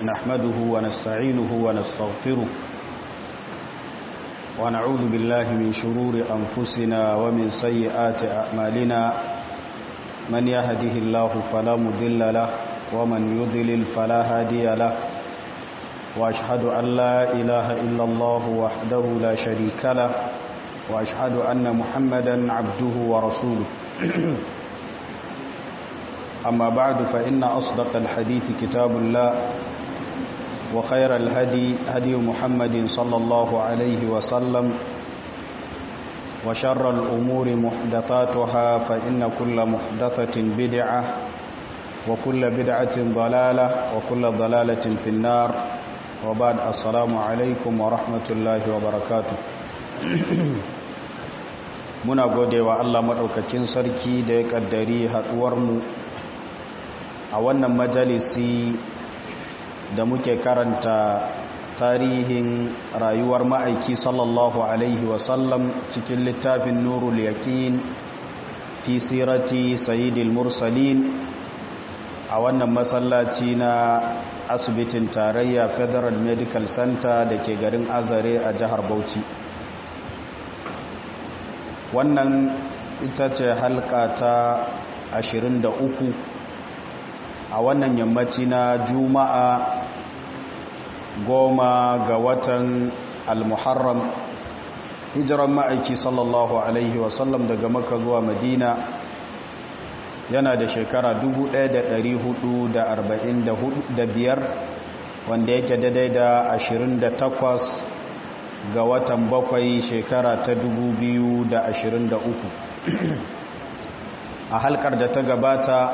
نحمده ونستعينه ونستغفره ونعوذ بالله من شرور أنفسنا ومن سيئات أعمالنا من يهده الله فلا مضل له ومن يضلل فلا هادي له وأشهد أن لا إله إلا الله وحده لا شريك له وأشهد أن محمدا عبده ورسوله أما بعد فإن أصدق الحديث كتاب الله وخير الهدي هدي محمد صلى الله عليه وسلم وشر الأمور محدثاتها فإن كل محدثة بدعة وكل بدعة ضلالة وكل ضلالة في النار وبعد السلام عليكم ورحمة الله وبركاته muna gode wa Allah maɗaukakin sarki da ya ƙaddari haɗuwarmu a wannan majalisi da muke karanta tarihin rayuwar ma'aiki sallallahu alaihi wasallam cikin littafin nurul yaƙin fi sirati sayidil mursalin a wannan masallaci na asibitin tarayya federal medical center da ke garin azare a jihar bauchi wannan ita ce halka ta 23 a wannan yammaci na juma'a goma ga watan al-muharram hijiran ma'aiki sallallahu alaihi wasallam daga maka zuwa madina yana da shekara 1445 wanda yake daidai da 28 ga watan bakwai shekara ta 2023 a halkar da ta gabata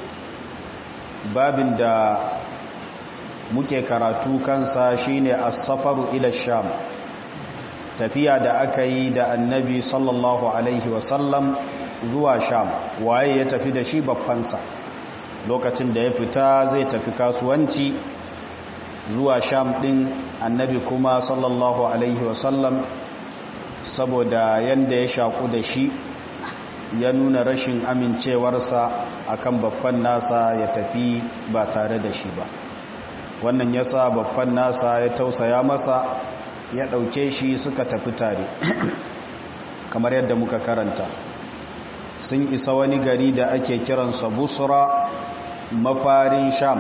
babin da muke karatu kansa shine as-safaru ila sham tafiya da aka yi da annabi sallallahu alaihi wasallam zuwa sham waye ya tafi da shi babbansa lokacin da ya fita zai tafi kasuwanci zuwa sham din annabi kuma sallallahu alaihi wasallam saboda yanda ya shaku da shi ya nuna rashin amincewarsa akan babban nasa ya tafi ba tare da shi ba wannan yasa babban nasa ya tausaya masa ya ɗauke shi suka tafi tare kamar yadda muka karanta sun isa wani gari da ake kiransa busra mafarin sham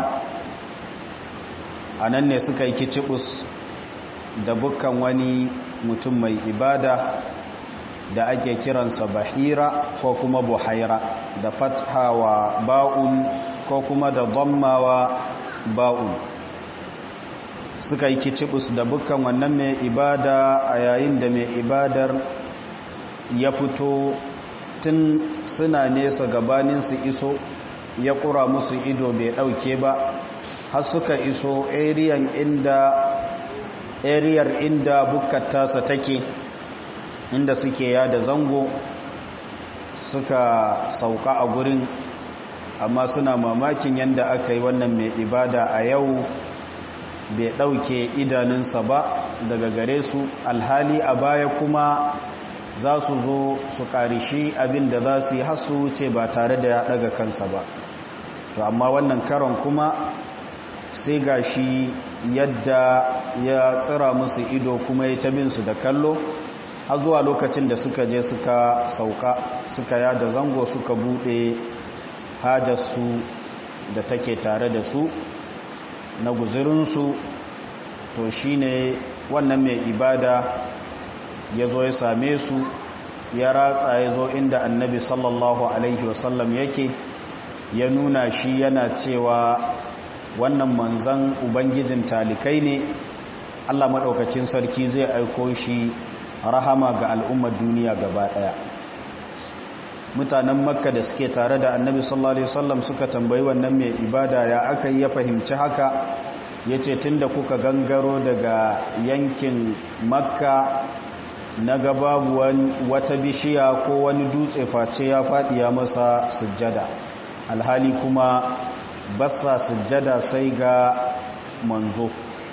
a nan ne suka yi kicibus da bukkan wani mutum mai ibada da ake kiransa bahira ko kuma buhaira da fathawa ba'un ko kuma da dammawa ba'un suka yi kicibus da bukkan wannan mai ibada a yayin da mai ibadar ya fito tun suna nesa gabanin su iso ya kura musu ido bai dauke ba har suka iso ariyan inda ariyar inda bukkar tasa take inda suke yada zango suka sauka a gurin amma suna mamakin yadda aka yi wannan mai ibada a yau bai ɗauke idanunsa ba daga gare su alhali a baya kuma za su zo su ƙarishi abin da za su yi hasu wuce ba tare da ya ɗaga kansa ba to amma wannan karon kuma sai ga shi yadda ya tsira musu ido kuma ya tabin su da kallo har zuwa lokacin da suka je suka sauka suka yada zango suka buɗe hajarsu da take tare da su na guzurinsu to shi ne wannan mai ibada ya zo ya same su ya ratsa ya zo inda annabi sallallahu alaihi wasallam yake ya nuna shi yana cewa wannan manzan ubangijin talikai ne allah maɗaukacin sarki zai aiko shi rahama ga al'ummar duniya gaba ɗaya mutanen makka da suke tare da annabi sallallahu alaihi wasallam suka tambayi wannan mai ibada ya aka yi ya fahimci haka ya ce tun da kuka gangaro daga yankin makka na babu wata bishiya ko wani dutse face ya faɗi ya masa sujjada alhali kuma basa sujjada sai ga manzo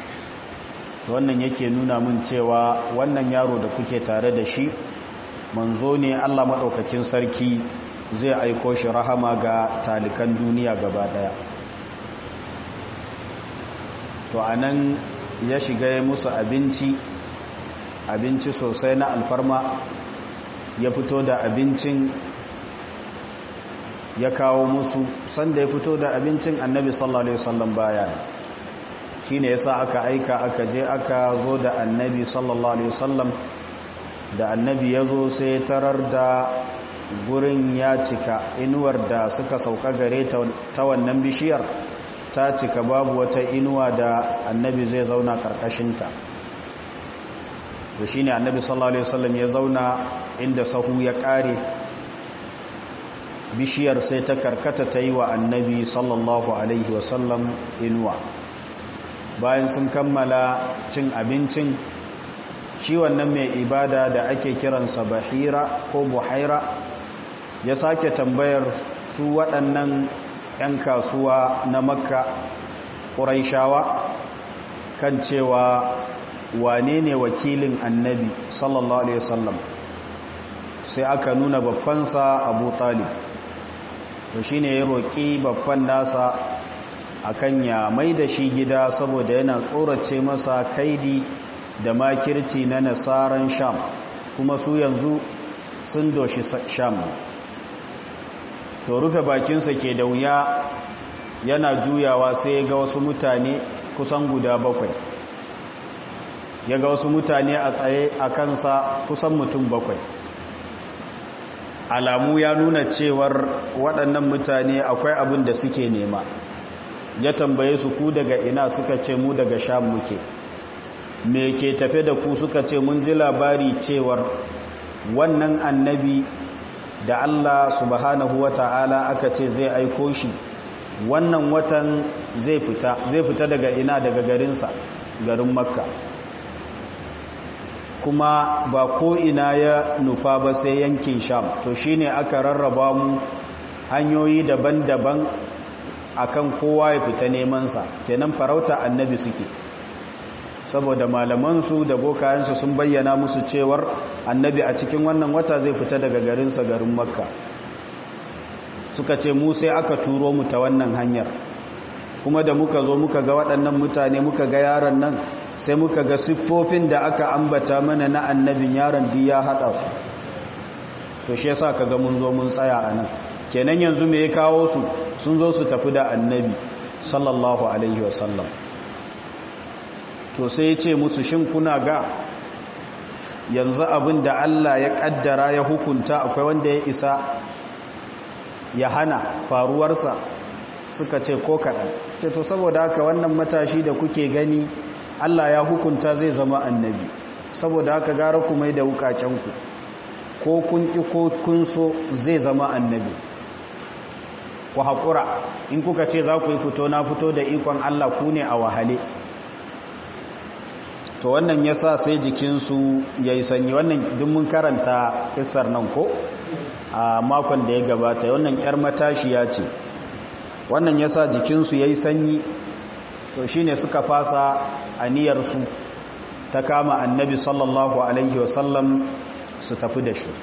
wannan yake nuna min cewa wannan yaro da kuke tare da shi manzo ne Allah maɗaukakin sarki zai aiko shi rahama ga talikan duniya gaba ɗaya to a nan ya shiga ya musu abinci abinci sosai na alfarma ya fito da abincin ya kawo musu sanda ya fito da abincin annabi sallallahu alaihi wasallam baya shine yasa aka aika aka je aka zo da annabi sallallahu alaihi wasallam da annabi ya zo sai tarar da gurin ya cika inuwar da suka sauka gare ta wannan bishiyar ta cika babu wata inuwa da annabi zai zauna karkashinta da shi ne annabi sallallahu alaihi wasallam ya zauna inda sahu ya kare bishiyar sai ta karkata ta yi wa annabi sallallahu alaihi wasallam inuwa bayan sun kammala cin abincin shi wannan mai ibada da ake kiransa bahira ko buhaira ya sake tambayar su waɗannan 'yan kasuwa na makka ƙuraishawa kan cewa wane ne wakilin annabi sallallahu alaihi wasallam sai aka nuna babbansa abu talib to shi ne ya roƙi babban nasa akan ya mai da shi gida saboda yana tsorace masa kaidi da makirci na nasaran sham kuma su yanzu sun doshi sham to rufe bakinsa ke da wuya yana juyawa sai ya ga wasu mutane kusan guda bakwai ya ga wasu mutane a tsaye a kansa kusan mutum bakwai alamu ya nuna cewar waɗannan mutane akwai abin da suke nema ya tambaye su ku daga ina suka ce mu daga sham muke me ke tafe da ku suka ce mun ji labari cewar wannan annabi da Allah subhanahu wa ta'ala aka ce zai aiko shi wannan watan zai fita zai fita daga ina daga garinsa garin makka kuma ba ko ina ya nufa ba sai yankin sham to shine aka rarraba mu hanyoyi daban-daban akan kowa ya fita nemansa kenan farauta annabi suke saboda malamansu da bokayensu sun bayyana musu cewar annabi a cikin wannan wata zai fita daga garinsa garin makka suka ce mu sai aka turo mu ta wannan hanyar kuma da muka zo muka ga waɗannan mutane muka ga yaron nan sai muka ga siffofin da aka ambata mana na annabin yaron di ya haɗa su to shi yasa kaga mun zo mun tsaya a nan kenan yanzu me ya kawo su sun zo su tafi da annabi sallallahu alaihi wasallam to sai ya ce musu shin kuna ga yanzu abin da Allah ya kaddara ya hukunta akwai wanda ya isa ya hana faruwarsa suka ce ko kaɗan ce to saboda haka wannan matashi da kuke gani Allah ya hukunta zai zama annabi saboda haka gara ku mai da wukakenku ko kun ƙi ko kun so zai zama annabi ku haƙura in kuka ce za ku yi fito na fito da ikon Allah ku ne a wahale to wannan ya sa sai jikinsu ya yi sanyi wannan mun karanta kisar nan ko a makon da ya gabata wannan 'yar matashiya ce wannan ya sa jikinsu ya yi sanyi to shi ne suka fasa aniyarsu ta kama annabi sallallahu alaihi wasallam su tafi da shi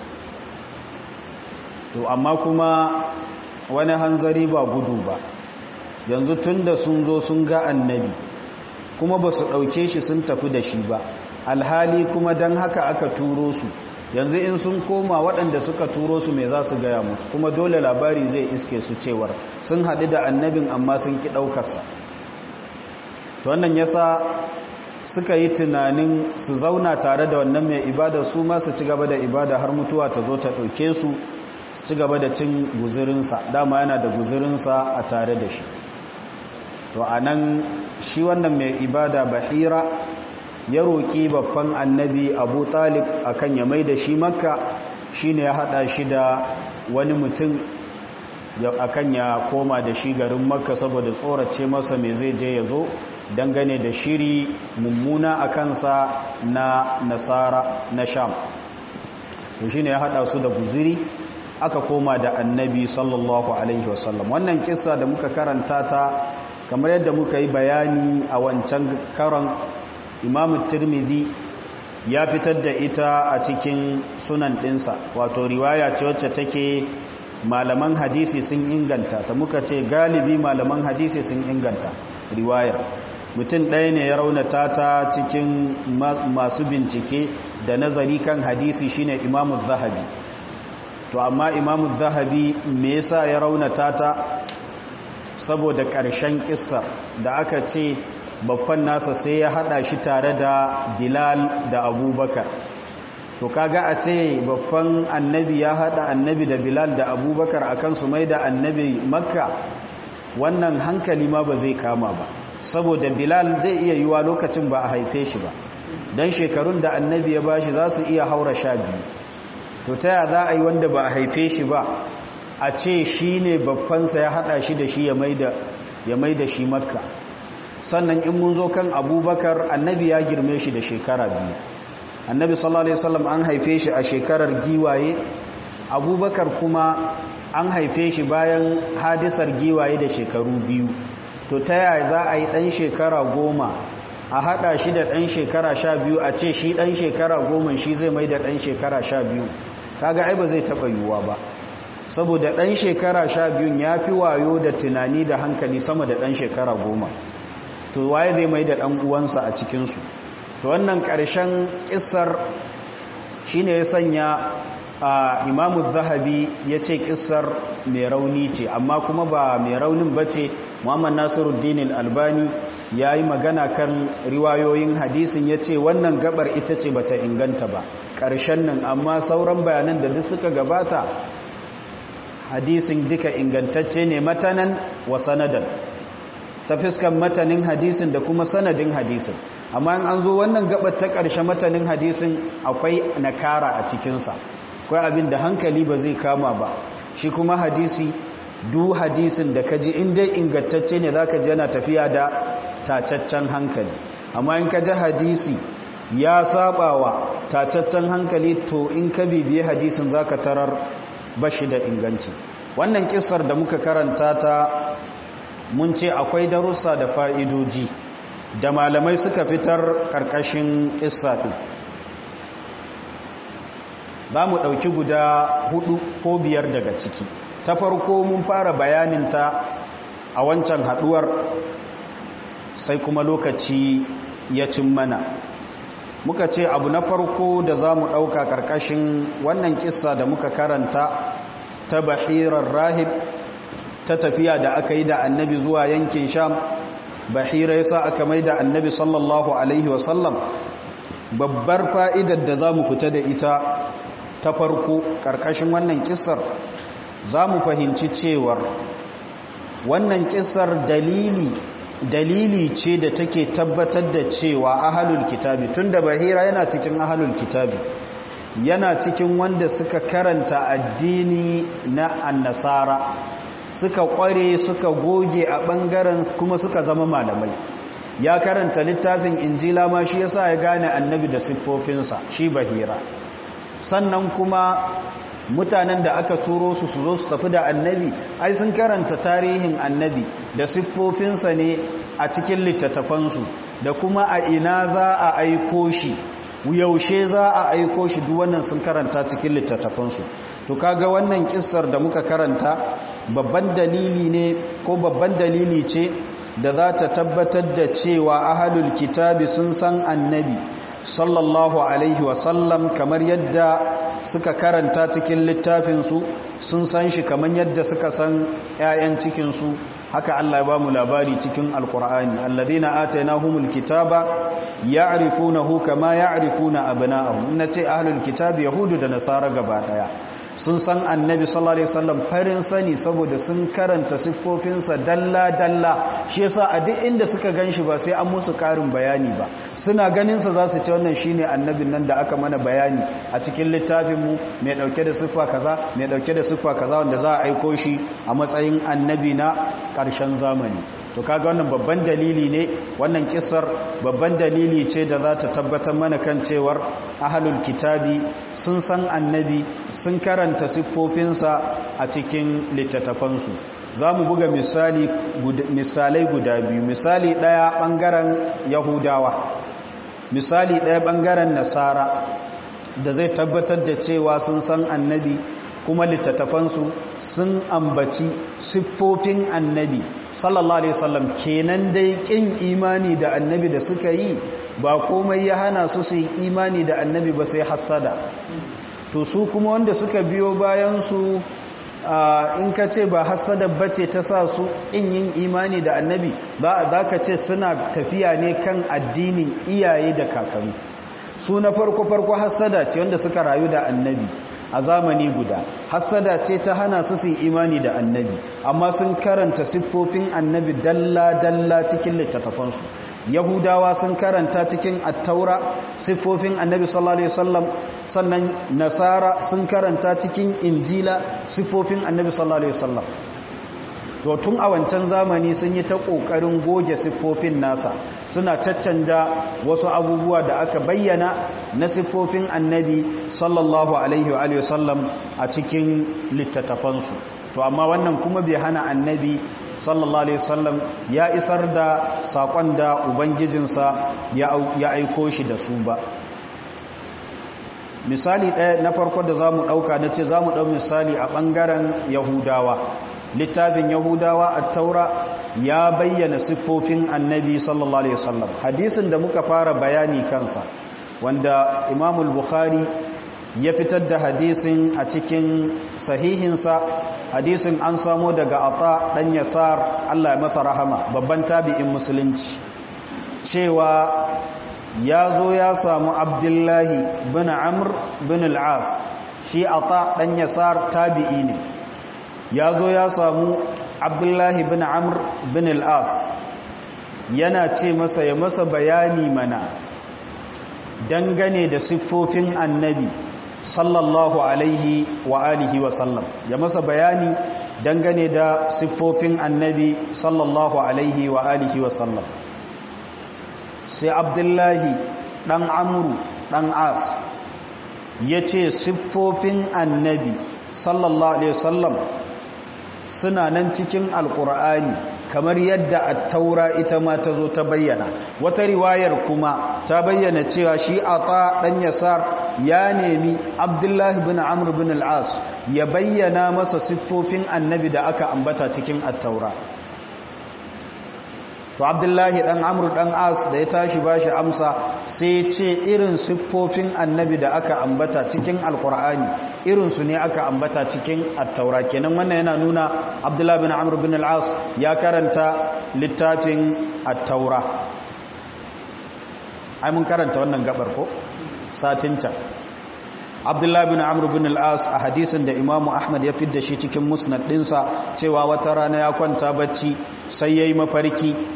to amma kuma wani hanzari ba gudu ba yanzu tun da sun zo sun ga annabi kuma ba su ɗauke shi sun tafi da shi ba alhali kuma don haka aka turo su yanzu in sun koma waɗanda suka turo su mai za su gaya musu kuma dole labari zai iske su cewar sun haɗu da annabin amma sun ki ɗaukarsa to wannan yasa suka yi tunanin su zauna tare da wannan mai ibada su ma su ci gaba da ibada har mutuwa ta zo ta ɗauke su su ci gaba da cin guzurinsa dama yana da guzurinsa a tare da shi to a nan shi wannan mai ibada bahira ya roƙi babban annabi abu talib akan ya mai da shi makka shi ne ya haɗa shi da wani mutum akan ya koma da shi garin makka saboda tsorace masa mai zai je ya zo dangane da shiri mummuna a kansa na nasara na sham to shi ne ya haɗa su da guziri aka koma da annabi sallallahu alaihi wasallam wannan kisa da muka karanta ta kamar yadda muka yi bayani a wancan karon imamu tirmidhi ya fitar da ita a cikin sunan ɗinsa wato riwaya ce wacce take malaman hadisi sun inganta ta muka ce galibi malaman hadisi sun inganta riwayar mutum ɗaya ne ya raunata ta cikin masu bincike da nazari kan hadisi shine imamu zahabi to amma imamu zahabi me yasa ya raunata ta saboda ƙarshen ƙissar da aka ce babban nasa sai ya hada shi tare da bilal da abubakar to kaga a ce babban annabi ya hada annabi da bilal da abubakar akan su mai da annabi makka wannan hankali ma ba zai kama ba saboda bilal zai iya yiwa lokacin ba a haife shi ba don shekarun da annabi ya bashi za su iya haura sha biyu to ta ya za a yi wanda ba a haife shi ba a ce shi ne babbansa ya hada shi da shi ya mai da shi makka sannan in mun zo kan abubakar annabi ya girme shi da shekara biyu annabi sallallahu alaihi wasallam an haife shi a shekarar giwaye abubakar kuma an haife shi bayan hadisar giwaye da shekaru biyu to ta yaya za a yi ɗan shekara goma a haɗa shi da ɗan shekara sha biyu a ce shi ɗan shekara goma shi zai mai da ɗan shekara sha biyu kaga ai ba zai taɓa yiwuwa ba saboda ɗan shekara sha biyun ya fi wayo da tunani da hankali sama da ɗan shekara goma to waye zai mai da ɗan uwansa a cikinsu to wannan ƙarshen ƙisar shi ne ya sanya a imamu zahabi ya ce ƙisar mai rauni ce amma kuma ba mai raunin ba ce muhammad nasiruddin albani ya yi magana kan riwayoyin hadisin ya ce wannan gabar ita ce bata inganta ba ƙarshen nan amma sauran bayanan da duk suka gabata hadisin duka ingantacce ne matanan wa sanadan ta fiskan matanin hadisin da kuma sanadin hadisin amma in an zo wannan gabar ta ƙarshe matanin hadisin akwai nakara a cikinsa akwai abin da hankali ba zai kama ba shi kuma hadisi du hadisin da kaji in dai ingantacce ne zaka ji yana tafiya da tacaccen hankali amma in ka ji hadisi ya sabawa tacaccen hankali to in ka bibiye hadisin zaka tarar bashi da inganci wannan kissar da muka karanta ta mun ce akwai darussa da fa'idoji da malamai suka fitar karkashin kissa din za mu ɗauki guda hudu ko biyar daga ciki ta farko mun fara bayaninta a wancan haduwar sai kuma lokaci ya cin mana muka ce abu na farko da za mu ɗauka ƙarƙashin wannan kissa da muka karanta ta bahirar rahib ta tafiya da aka yi da annabi zuwa yankin sham bahira ya sa aka mai da annabi sallallahu alaihi wasallam babbar fa'idar da za mu fita da ita ta farko ƙarƙashin wannan kissar za mu fahimci cewar wannan kissar dalili dalili ce da take tabbatar da cewa ahalul kitabi tunda bahira yana cikin ahalul kitabi yana cikin wanda suka karanta addini na annasara suka kware suka goge a bangaren kuma suka zama malamai ya karanta littafin injila ma shi yasa ya gane annabi da siffofinsa shi bahira sannan kuma mutanen da aka turo su su zo su tafi da annabi ai sun karanta tarihin annabi da siffofinsa ne a cikin littattafansu da kuma a ina za a aiko shi yaushe za a aiko shi duk wannan sun karanta cikin littattafansu to kaga wannan kissar da muka karanta babban dalili ne ko babban dalili ce da za ta tabbatar da cewa ahalul kitabi sun san annabi sallallahu alaihi wasallam kamar yadda suka karanta cikin littafinsu sun san shi kamar yadda suka san 'ya'yan cikinsu haka Allah ya ba mu labari cikin alkur'ani alladhina atainahumul kitaba ya'rifunahu kama ya'rifuna abna'ahum nace ahlul kitabi yahudu da nasara gaba daya sun san annabi sallallahu alaihi wasallam farin sani saboda sun karanta siffofinsa dalla dalla shi yasa a duk inda suka ganshi ba sai an musu karin bayani ba suna ganin sa zasu ce wannan shine annabin nan da aka mana bayani a cikin littafin mu mai dauke da siffa kaza mai dauke da siffa kaza wanda za a aiko shi a matsayin annabi na karshen zamani to kaga wannan babban dalili ne wannan kissar babban dalili ce da za ta tabbatar mana kan cewar ahlul kitabi sun san annabi sun karanta siffofinsa a cikin littattafansu za mu buga misali misalai guda biyu misali ɗaya ɓangaren yahudawa misali ɗaya ɓangaren nasara da zai tabbatar da cewa sun san annabi kuma littattafansu sun ambaci siffofin annabi sallallahu alaihi wasallam kenan dai kin imani da annabi da suka yi ba komai ya hana su su yi imani da annabi ba sai hassada to su kuma wanda suka biyo bayan su in ka ce ba hassada bace ta sa su kin yin imani da annabi ba za ka ce suna tafiya ne kan addinin iyaye da kakanni su na farko farko hassada ce wanda suka rayu da annabi a zamani guda hassada ce ta hana su su imani da annabi amma sun karanta siffofin annabi dalla-dalla cikin littattafansu yahudawa sun karanta cikin attaura siffofin annabi sallallahu alaihi wasallam sannan nasara sun karanta cikin injila siffofin annabi sallallahu alaihi wasallam to tun a wancan zamani sun yi ta ƙoƙarin goge siffofin nasa suna caccanja wasu abubuwa da aka bayyana na siffofin annabi sallallahu alaihi wa sallam a cikin littattafansu to amma wannan kuma bai hana annabi sallallahu alaihi wasallam ya isar da saƙon da ubangijinsa ya aiko shi da su ba misali ɗaya na farko da za mu ɗauka na ce za mu ɗau misali a ɓangaren yahudawa littafin yahudawa a taura ya bayyana siffofin annabi sallallahu alaihi wasallam hadisin da muka fara bayani kansa wanda imamul bukhari ya fitar da hadisin a cikin sahihinsa hadisin an samo daga ata dan yasar Allah ya masa rahama babban tabi'in musulunci cewa ya zo ya samu abdullahi bin amr bin al-as shi ata dan yasar tabi'i ne ya zo ya samu abdullahi bin amr bin al'as yana ce masa ya masa bayani mana dangane da siffofin annabi sallallahu alaihi wa alihi wa sallam ya masa bayani dangane da siffofin annabi sallallahu alaihi wa alihi wa sallam sai abdullahi dan amru dan as ya ce siffofin annabi sallallahu alaihi wa sallam suna nan cikin alkur'ani kamar yadda attaura ita ma ta zo ta bayyana wata riwayar kuma ta bayyana cewa shi ata dan yasar ya nemi abdullahi bin amr bin al-as ya bayyana masa siffofin annabi da aka ambata cikin attaura to abdullahi dan amr dan as da ya tashi bashi amsa sai ce irin siffofin annabi da aka ambata cikin alkur'ani irin su ne aka ambata cikin attaura kenan wannan yana nuna abdullahi bin amr bin al-as ya karanta littafin attaura ai mun karanta wannan gabar ko satin can abdullahi bin amr bin al-as a hadisin da imamu ahmad ya fidda shi cikin musnad dinsa cewa wata rana ya kwanta bacci sai yayi mafarki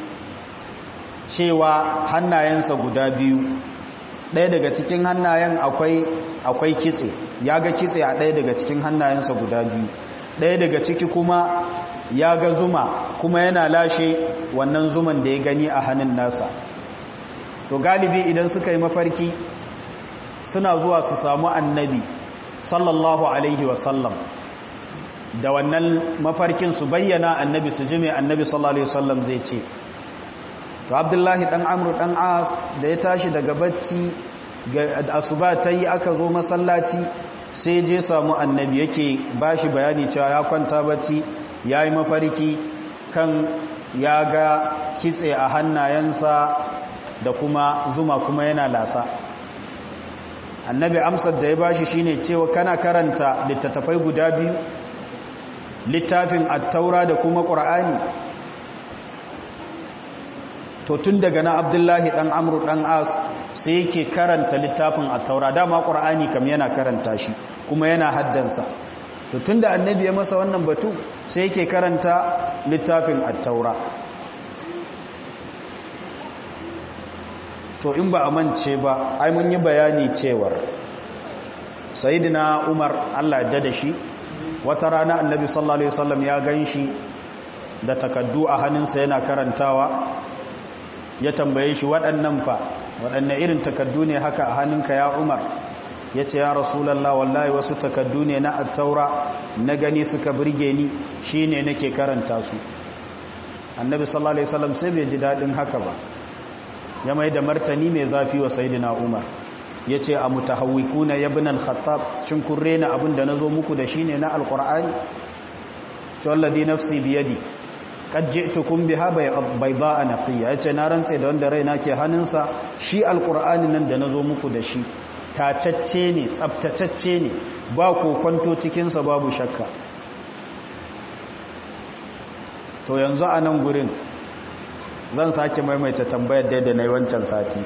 cewa hannayensa guda biyu ɗaya daga cikin hannayen akwai akwai kitse ya ga kitse a ɗaya daga cikin hannayensa guda biyu ɗaya daga ciki kuma ya ga zuma kuma yana lashe wannan zuman da ya gani a hannun nasa to galibi idan suka yi mafarki suna zuwa su samu annabi sallallahu alaihi wasallam da wannan mafarkin su bayyana annabi su jime annabi sallallahu alaihi wasallam zai ce to abdullahi dan amru dan as da ya tashi daga bacci ga asuba ta yi aka zo masallaci sai je samu annabi yake bashi bayani cewa ya kwanta bacci ya yi mafarki kan ya ga kitse a hannayensa da kuma zuma kuma yana lasa annabi amsar da ya bashi shine cewa kana karanta littattafai guda biyu littafin attaura da kuma ƙur'ani to tun daga na abdullahi ɗan amru ɗan as sai yake karanta littafin attaura dama ƙur'ani kam yana karanta shi kuma yana haddansa to tun da annabi ya masa wannan batu sai yake karanta littafin attaura to in ba a mance ba ai mun yi bayani cewar sayyidina umar Allah ya da shi wata rana annabi sallallahu alaihi wasallam ya ganshi da takaddu a hannunsa yana karantawa ya tambaye shi waɗannan fa waɗanne irin takaddu ne haka a hannunka ya umar ya ce ya rasulallah wallahi wasu takaddu ne na attaura na gani suka birge ni shine nake karanta su annabi sallallahu alaihi wasallam sai bai ji daɗin haka ba ya mai da martani mai zafi wa sayidina umar yace a mutahawwikuna ibn al-khattab shin kun rena abin da nazo muku da shine na alqur'ani to alladhi nafsi biyadi qad ji'tukum biha bayda'a naqiya yace na rantse da wanda raina ke hannunsa shi alqur'ani nan da nazo muku da shi tacacce ne tsaftatacce ne ba kokonto cikin sa babu shakka to yanzu a nan gurin zan sake maimaita tambayar da da nayi wancan sati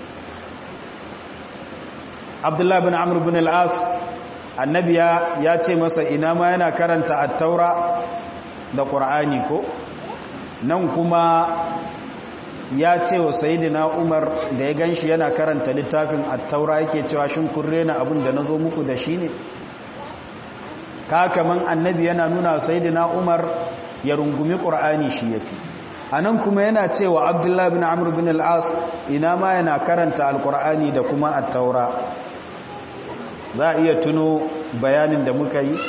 Abdullah bin Amr bin al-As annabi ya ce masa ina ma yana karanta at-taura da qur'ani ko nan kuma ya ce wa sayidina umar da ya ganshi yana karanta littafin at-taura yake cewa shin kun rena abin da nazo muku da shi ne ka kaman annabi yana nuna sayidina umar ya rungumi qur'ani shi yafi anan kuma yana cewa abdullahi bin amr bin al-as ina ma yana karanta al-qur'ani da kuma at-taura za a iya tuno bayanin da muka yi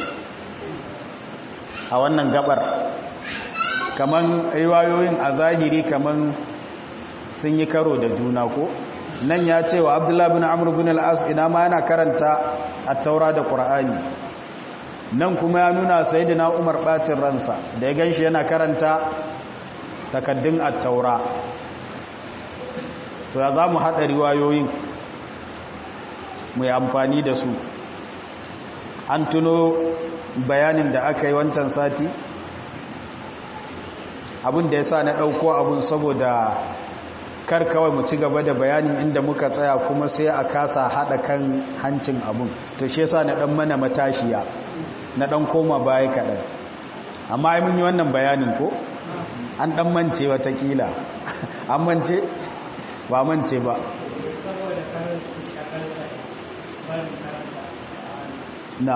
a wannan gabar kaman riwayoyin a zahiri kaman sun yi karo da juna ko nan ya ce wa abdullahi bin amur bin al'as ina ma yana karanta a taura da ƙura'ani nan kuma ya nuna sai da umar ɓacin ransa da ya ganshi yana karanta takaddun a taura to ya za mu haɗa riwayoyin mai amfani da su an tuno bayanin da aka yi wancan sati abin da ya sa na ɗauko abin saboda kar kawai mu ci gaba da bayanin inda muka tsaya kuma sai a kasa haɗa kan hancin abin to shi yasa na ɗan mana matashiya na ɗan koma baya kaɗan amma ai mun yi wannan bayanin ko an ɗan mance watakila an mance ba mance ba na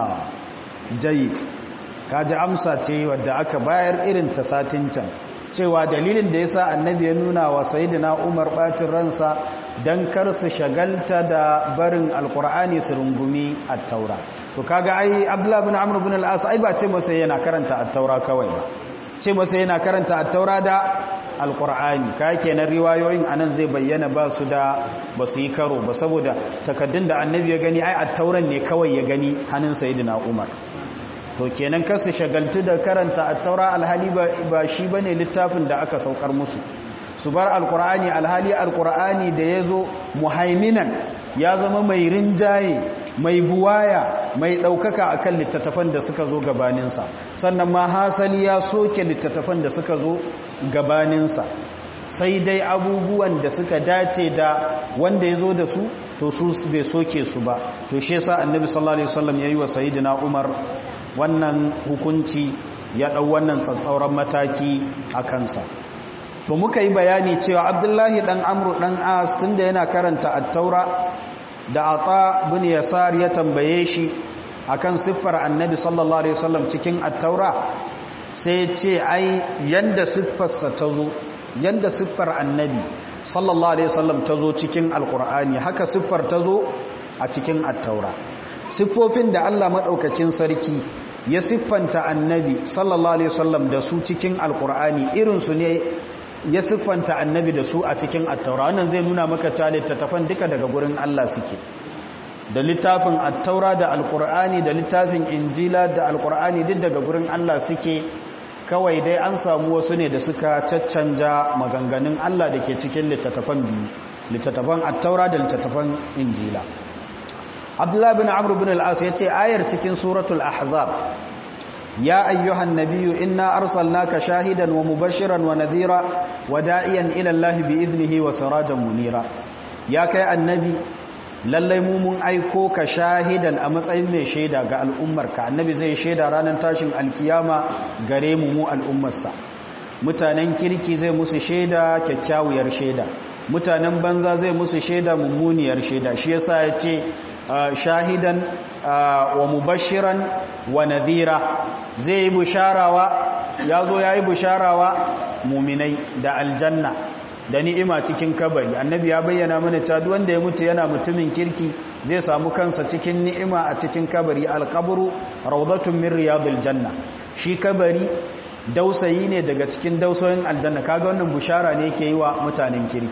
jayid kaji amsa ce wadda aka bayar irin ta satin can cewa dalilin da yasa annabi ya nuna wa sayyidina Umar bacin ransa dan kar su shagalta da barin alqur'ani su rungumi at-taura to kaga ai Abdullah ibn Amr ibn al-As ai ba ce masa yana karanta at-taura kawai ba ce masa yana karanta at-taura da alqur'ani kai kenan riwayoyin anan zai bayyana ba su da ba su yi karo ba saboda takaddun da annabi ya gani ai at-tauran ne kawai ya gani hannun sayyidina Umar to kenan kasu shagaltu da karanta at-taura alhali ba shi bane littafin da aka saukar musu su bar alqur'ani alhali alqur'ani da yazo muhaiminan ya zama mai rinjaye mai buwaya mai daukaka akan littattafan da suka zo gabanin sa sannan ma hasali ya soke littattafan da suka zo gabanin sa sai dai abubuwan da suka dace da wanda yazo da su to su bai soke su ba to shi yasa annabi sallallahu alaihi wasallam yayi wa sayyidina umar wannan hukunci ya ɗau wannan tsatsauran mataki a kansa to muka yi bayani cewa abdullahi ɗan amru ɗan as tun da yana karanta attaura da ata bin yasar ya tambaye shi akan siffar annabi sallallahu alaihi wasallam cikin attaura sai ce ai yanda siffarsa ta zo yanda siffar annabi sallallahu alaihi wasallam ta zo cikin alkur'ani haka siffar ta zo a cikin attaura siffofin da Allah maɗaukakin sarki ya siffanta annabi sallallahu alaihi wasallam da su cikin alkur'ani irinsu ne ya siffanta annabi da su a cikin attaura wannan zai nuna maka cewa littattafan duka daga gurin Allah suke da littafin attaura da alkur'ani da littafin injila da alkur'ani duk daga gurin Allah suke kawai dai an samu wasu ne da suka caccanja maganganun Allah da ke cikin littattafan biyu littattafan attaura da littattafan injila abdullah bin amr bin al-as yace ayar cikin suratul ahzab ya ayyuhan nabiyyu inna arsalnaka shahidan wa mubashiran wa nadhira wa da'iyan ila allahi bi idnihi wa sirajan munira ya kai annabi lallai mu mun aiko ka shahidan a matsayin mai shaida ga al'ummarka annabi zai shaida ranar tashin alkiyama gare mu mu al'ummarsa mutanen kirki zai musu shaida kyakkyawar shaida mutanen banza zai musu shaida mummuniyar shaida shi yasa ya ce shahidan wa mubashiran wa nadhira zai yi busharawa ya zo ya yi busharawa muminai da aljanna da ni'ima cikin kabari annabi ya bayyana mana cewa duk wanda ya mutu yana mutumin kirki zai samu kansa cikin ni'ima a cikin kabari alqabru rawdatun min riyadil janna shi kabari dausayi ne daga cikin dausoyin aljanna kaga wannan bushara ne yake yi wa mutanen kirki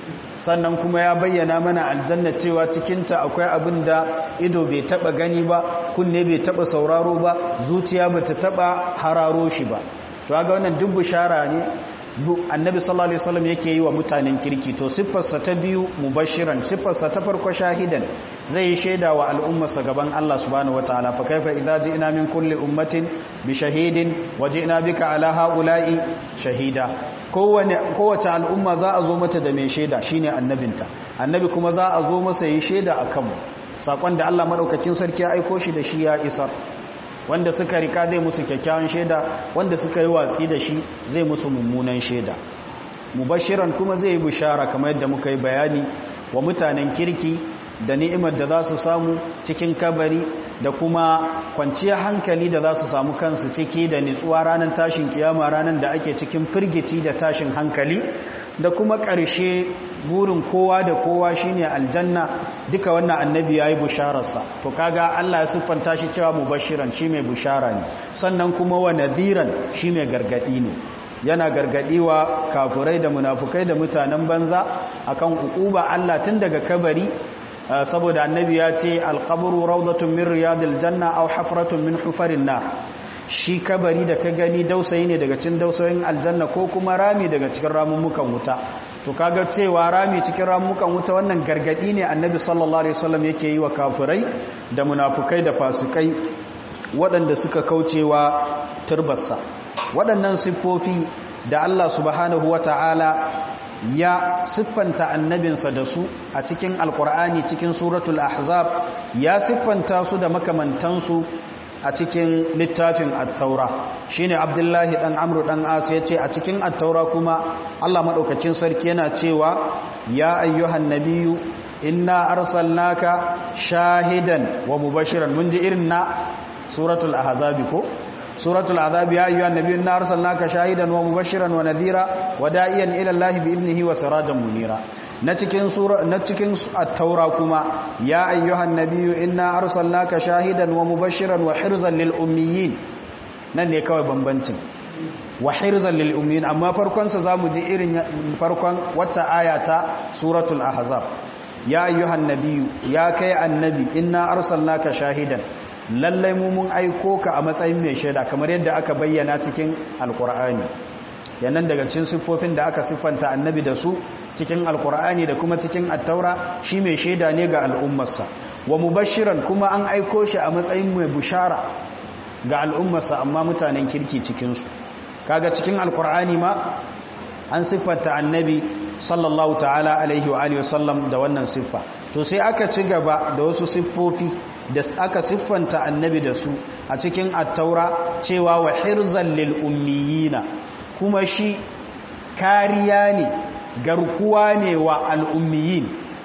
sannan kuma ya bayyana mana aljanna cewa cikinta akwai abin da ido bai taba gani ba kunne bai taba sauraro ba zuciya bata taba hararo shi ba to ga wannan duk bishara ne annabi sallallahu alaihi wasallam yake yi wa mutanen kirki to siffarsa ta biyu mubashiran siffarsa ta farko shahidan zai yi shaida wa al'ummarsa gaban Allah subhanahu wataala fa kaifa idza ji'na min kulli ummatin bi shahidin wa ji'na bika ala haula'i shahida kowane kowace al'umma za a zo mata da mai shaida shine annabinta annabi kuma za a zo masa yi shaida akan mu sakon da Allah madaukakin sarki ya aiko shi da shi ya isar wanda suka rika zai musu kyakkyawan shaida wanda suka yi watsi da shi zai musu mummunan shaida mubashiran kuma zai yi bishara kamar yadda muka yi bayani wa mutanen kirki da ni'imar da za su samu cikin kabari da kuma kwanciyar hankali da za su samu kansu ciki da nitsuwa ranar tashin kiyama ranar da ake cikin firgici da tashin hankali da kuma ƙarshe burin kowa da kowa shine aljanna duka wannan annabi yayi bushararsa to kaga Allah ya siffanta shi cewa mubashiran shi mai bushara ne sannan kuma wa nadhiran shi mai gargadi ne yana gargadi wa kafurai da munafukai da mutanen banza akan ukuba Allah tun daga kabari saboda annabi ya ce alqabru rawdatun min riyadil janna aw hafratun min hufarin nar shi kabari da ka gani dausayi ne daga cikin dausayin aljanna ko kuma rami daga cikin ramummukan wuta to kaga cewa rami cikin ramummukan wuta wannan gargadi ne annabi sallallahu alaihi wasallam yake yi wa kafirai da munafukai da fasikai waɗanda suka kaucewa turbarsa waɗannan siffofi da Allah subhanahu wata'ala ya siffanta annabinsa da su a cikin alkur'ani cikin suratul ahzab ya siffanta su da makamantansu a cikin littafin attaura shine abdullahi dan amru dan as yace a cikin attaura kuma Allah madaukakin sarki yana cewa ya ayyuhan nabiyyu inna arsalnaka shahidan wa mubashiran mun ji irin na suratul ahzab ko suratul ahzab ya ayyuhan nabiyyu inna arsalnaka shahidan wa mubashiran wa nadhira wa da'iyan ila allahi bi idnihi wa sirajan munira na cikin sura na cikin at-taura kuma ya ayyuhan nabiyyu inna arsalnaka shahidan wa mubashiran wa hirzan lil ummiyin nan ne kawai bambancin wa hirzan lil ummiyin amma farkon sa zamu ji irin farkon wata aya ta suratul ahzab ya ayyuhan nabiyyu ya kai annabi inna arsalnaka shahidan lallai mu mun aiko ka a matsayin mai shaida kamar yadda aka bayyana cikin alqur'ani yanan daga cikin siffofin da aka siffanta annabi da su cikin alkur'ani da kuma cikin attaura shi mai shaida ne ga al'ummarsa wa mubashiran kuma an aiko shi a matsayin mai bushara ga al'ummarsa amma mutanen kirki cikinsu kaga cikin alkur'ani ma an siffanta annabi sallallahu ta'ala alaihi wa alihi wasallam da wannan siffa to sai aka ci gaba da wasu siffofi da aka siffanta annabi da su a cikin attaura cewa wa hirzan lil ummiyina kuma shi kariya ne garkuwa ne wa al'ummiyin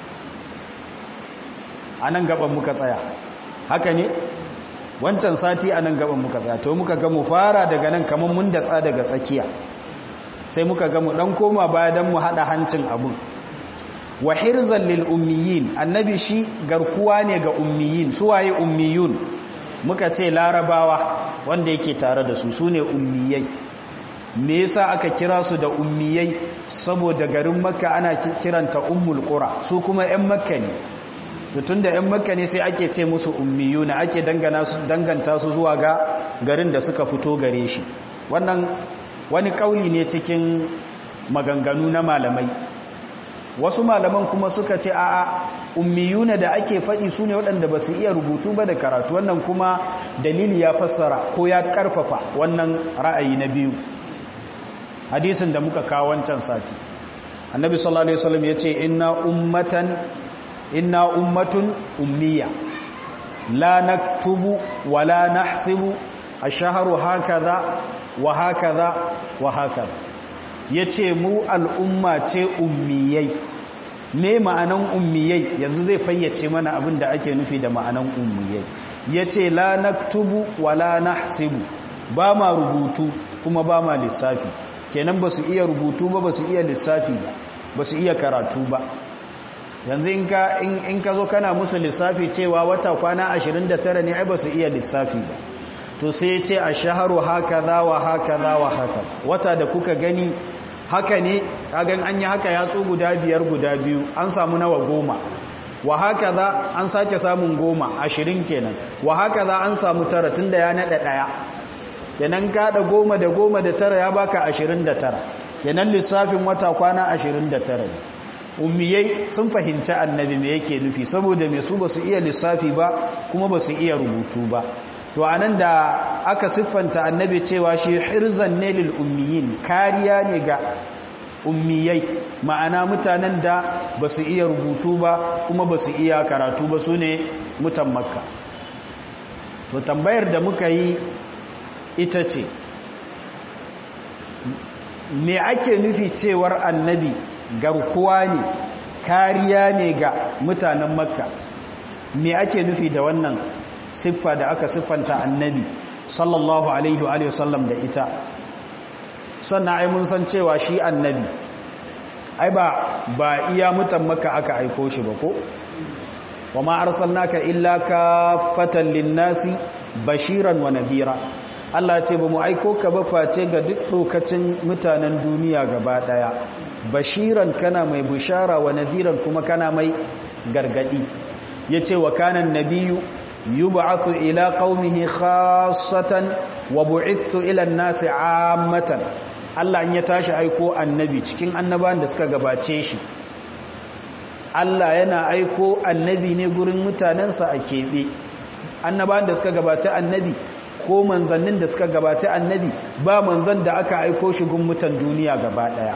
a nan gaban muka tsaya haka ne wancan sati a nan gaban muka tsaya to muka gamu fara daga nan kamar mun datsa daga tsakiya sai muka gamu dan koma baya don mu haɗa hancin abun wa hirzan lil ummiyin annabi shi garkuwa ne ga ummiyin suwaye ummiyun muka ce larabawa wanda yake tare da su su ne ummiyai me yasa aka kira su da ummiyai saboda garin makka ana kiranta ummul qura su kuma ƴan makka ne tun da ƴan makka ne sai ake ce musu ummiyuna ake dangana su danganta su zuwa ga garin da suka fito gare shi wannan wani kauli ne cikin maganganu na malamai wasu malaman kuma suka ce a'a ummiyuna da ake faɗi su ne waɗanda ba su iya rubutu ba da karatu wannan kuma dalili ya fassara ko ya ƙarfafa wannan ra'ayi na biyu hadisin da muka kawo wancan sati annabi sallallahu alaihi wasallam yace inna ummatan inna ummatun ummiya la naktubu wa la nahsibu ash-shahru hakaza wa hakaza wa hakaza yace mu al'umma ce ummiyai me ma'anan ummiyai yanzu zai fayyace mana abin da ake nufi da ma'anan ummiyai yace la naktubu wa la nahsibu ba ma rubutu kuma ba ma lissafi kenan ba su iya rubutu ba ba su iya lissafi ba ba su iya karatu ba yanzu in ka zo kana musu lissafi cewa wata kwana 29 ne ai ba su iya lissafi ba to sai ce a shaharu haka za wa haka za wa haka wata da kuka gani haka ne kagan an yi haka yatsu guda biyar guda biyu an samu nawa goma wa haka za an sake samun goma ashirin kenan wa haka za an samu tara tun da ya naɗa ɗaya kenan kaɗa goma da goma da tara ya baka ashirin da tara kenan lissafin wata kwana ashirin da tara ne ummiyai sun fahimci annabi me yake nufi saboda me su ba su iya lissafi ba kuma ba su iya rubutu ba to anan da aka siffanta annabi cewa shi hirzan ne lil ummiyin kariya ne ga ummiyai ma'ana mutanen da ba su iya rubutu ba kuma ba su iya karatu ba su ne mutan makka to tambayar da muka yi ita ce me ake nufi cewar annabi garkuwa ne kariya ne ga mutanen makka me ake nufi da wannan siffa da aka siffanta annabi sallallahu alaihi wa sallam da ita sannan ai mun san cewa shi annabi ai ba ba iya mutan makka aka aiko shi ba ko wa ma arsalnaka illa kafatan linnasi bashiran wa nadhira Allah ce ba mu aiko ka ba face ga duk lokacin mutanen duniya gaba daya bashiran kana mai bushara wa nadhiran kuma kana mai gargadi yace wa kanan nabiyyu yub'athu ila qaumihi khassatan wa bu'ithtu ila an-nasi 'ammatan Allah in ya tashi aiko annabi cikin annabawan da suka gabace shi Allah yana aiko annabi ne gurin mutanensa a keɓe annabawan da suka gabace annabi ko manzannin da suka gabace annabi ba manzan da aka aiko shi gun mutan duniya gaba ɗaya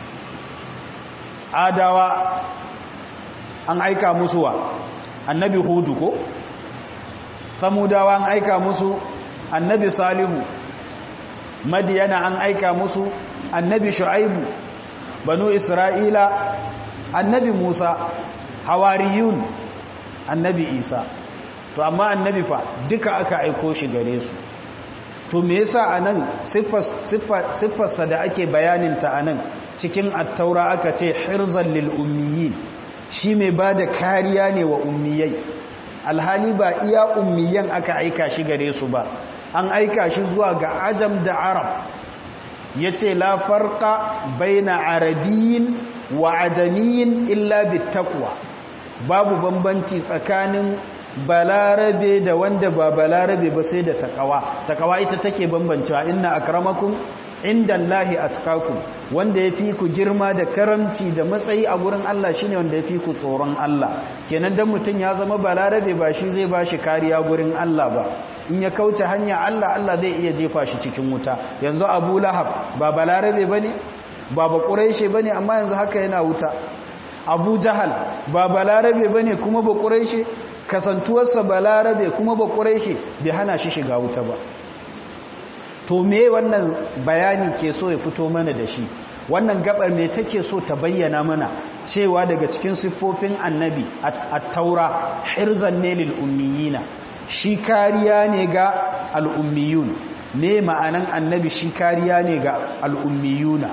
adawa an aika musu wa annabi hudu ko samudawa an aika musu annabi salihu madiyana an aika musu annabi shu'aibu banu isra'ila annabi musa hawariyun annabi isa to amma annabi fa duka aka aiko shi gare su to me yasa anan siffarsa da ake bayaninta anan cikin attaura aka ce hirzan lil ummiyin shi mai bada kariya ne wa ummiyai alhali ba iya ummiyan aka aika shi gare su ba an aika shi zuwa ga ajam da arab ya ce la farka baina arabiyin wa ajamiyin illa bitakwa babu bambanci tsakanin balarabe da wanda ba balarabe ba sai da takawa takawa ita take bambancewa inna akramakum inda Allahi atqakum wanda ya fi ku girma da karamci da matsayi a gurin Allah shine wanda ya fi ku tsoron Allah kenan dan mutum ya zama balarabe ba shi zai ba shi kariya gurin Allah ba in ya kauce hanya Allah Allah zai iya jefa shi cikin wuta yanzu Abu Lahab ba balarabe bane ba ba Quraishi bane amma yanzu haka yana wuta Abu Jahal ba balarabe bane kuma ba Quraishi kasantuwarsa balarabe kuma ba Quraishi bai hana shi shiga wuta ba to me wannan bayani ke so ya fito mana da shi wannan gabar me take so ta bayyana mana cewa daga cikin siffofin annabi at-taura hirzan ne lil ummiyina shi kariya ne ga al'ummiyun me ma'anan annabi shi kariya ne ga al'ummiyuna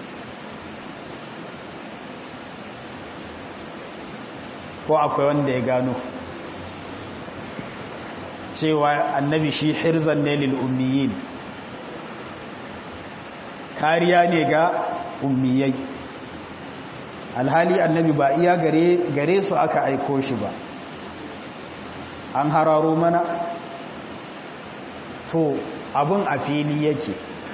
ko akwai wanda ya gano cewa annabi shi hirzan ne lil ummiyin kariya ne ga ummiyai alhali annabi ba iya gare gare su aka aiko shi ba an hararo mana to abun a fili yake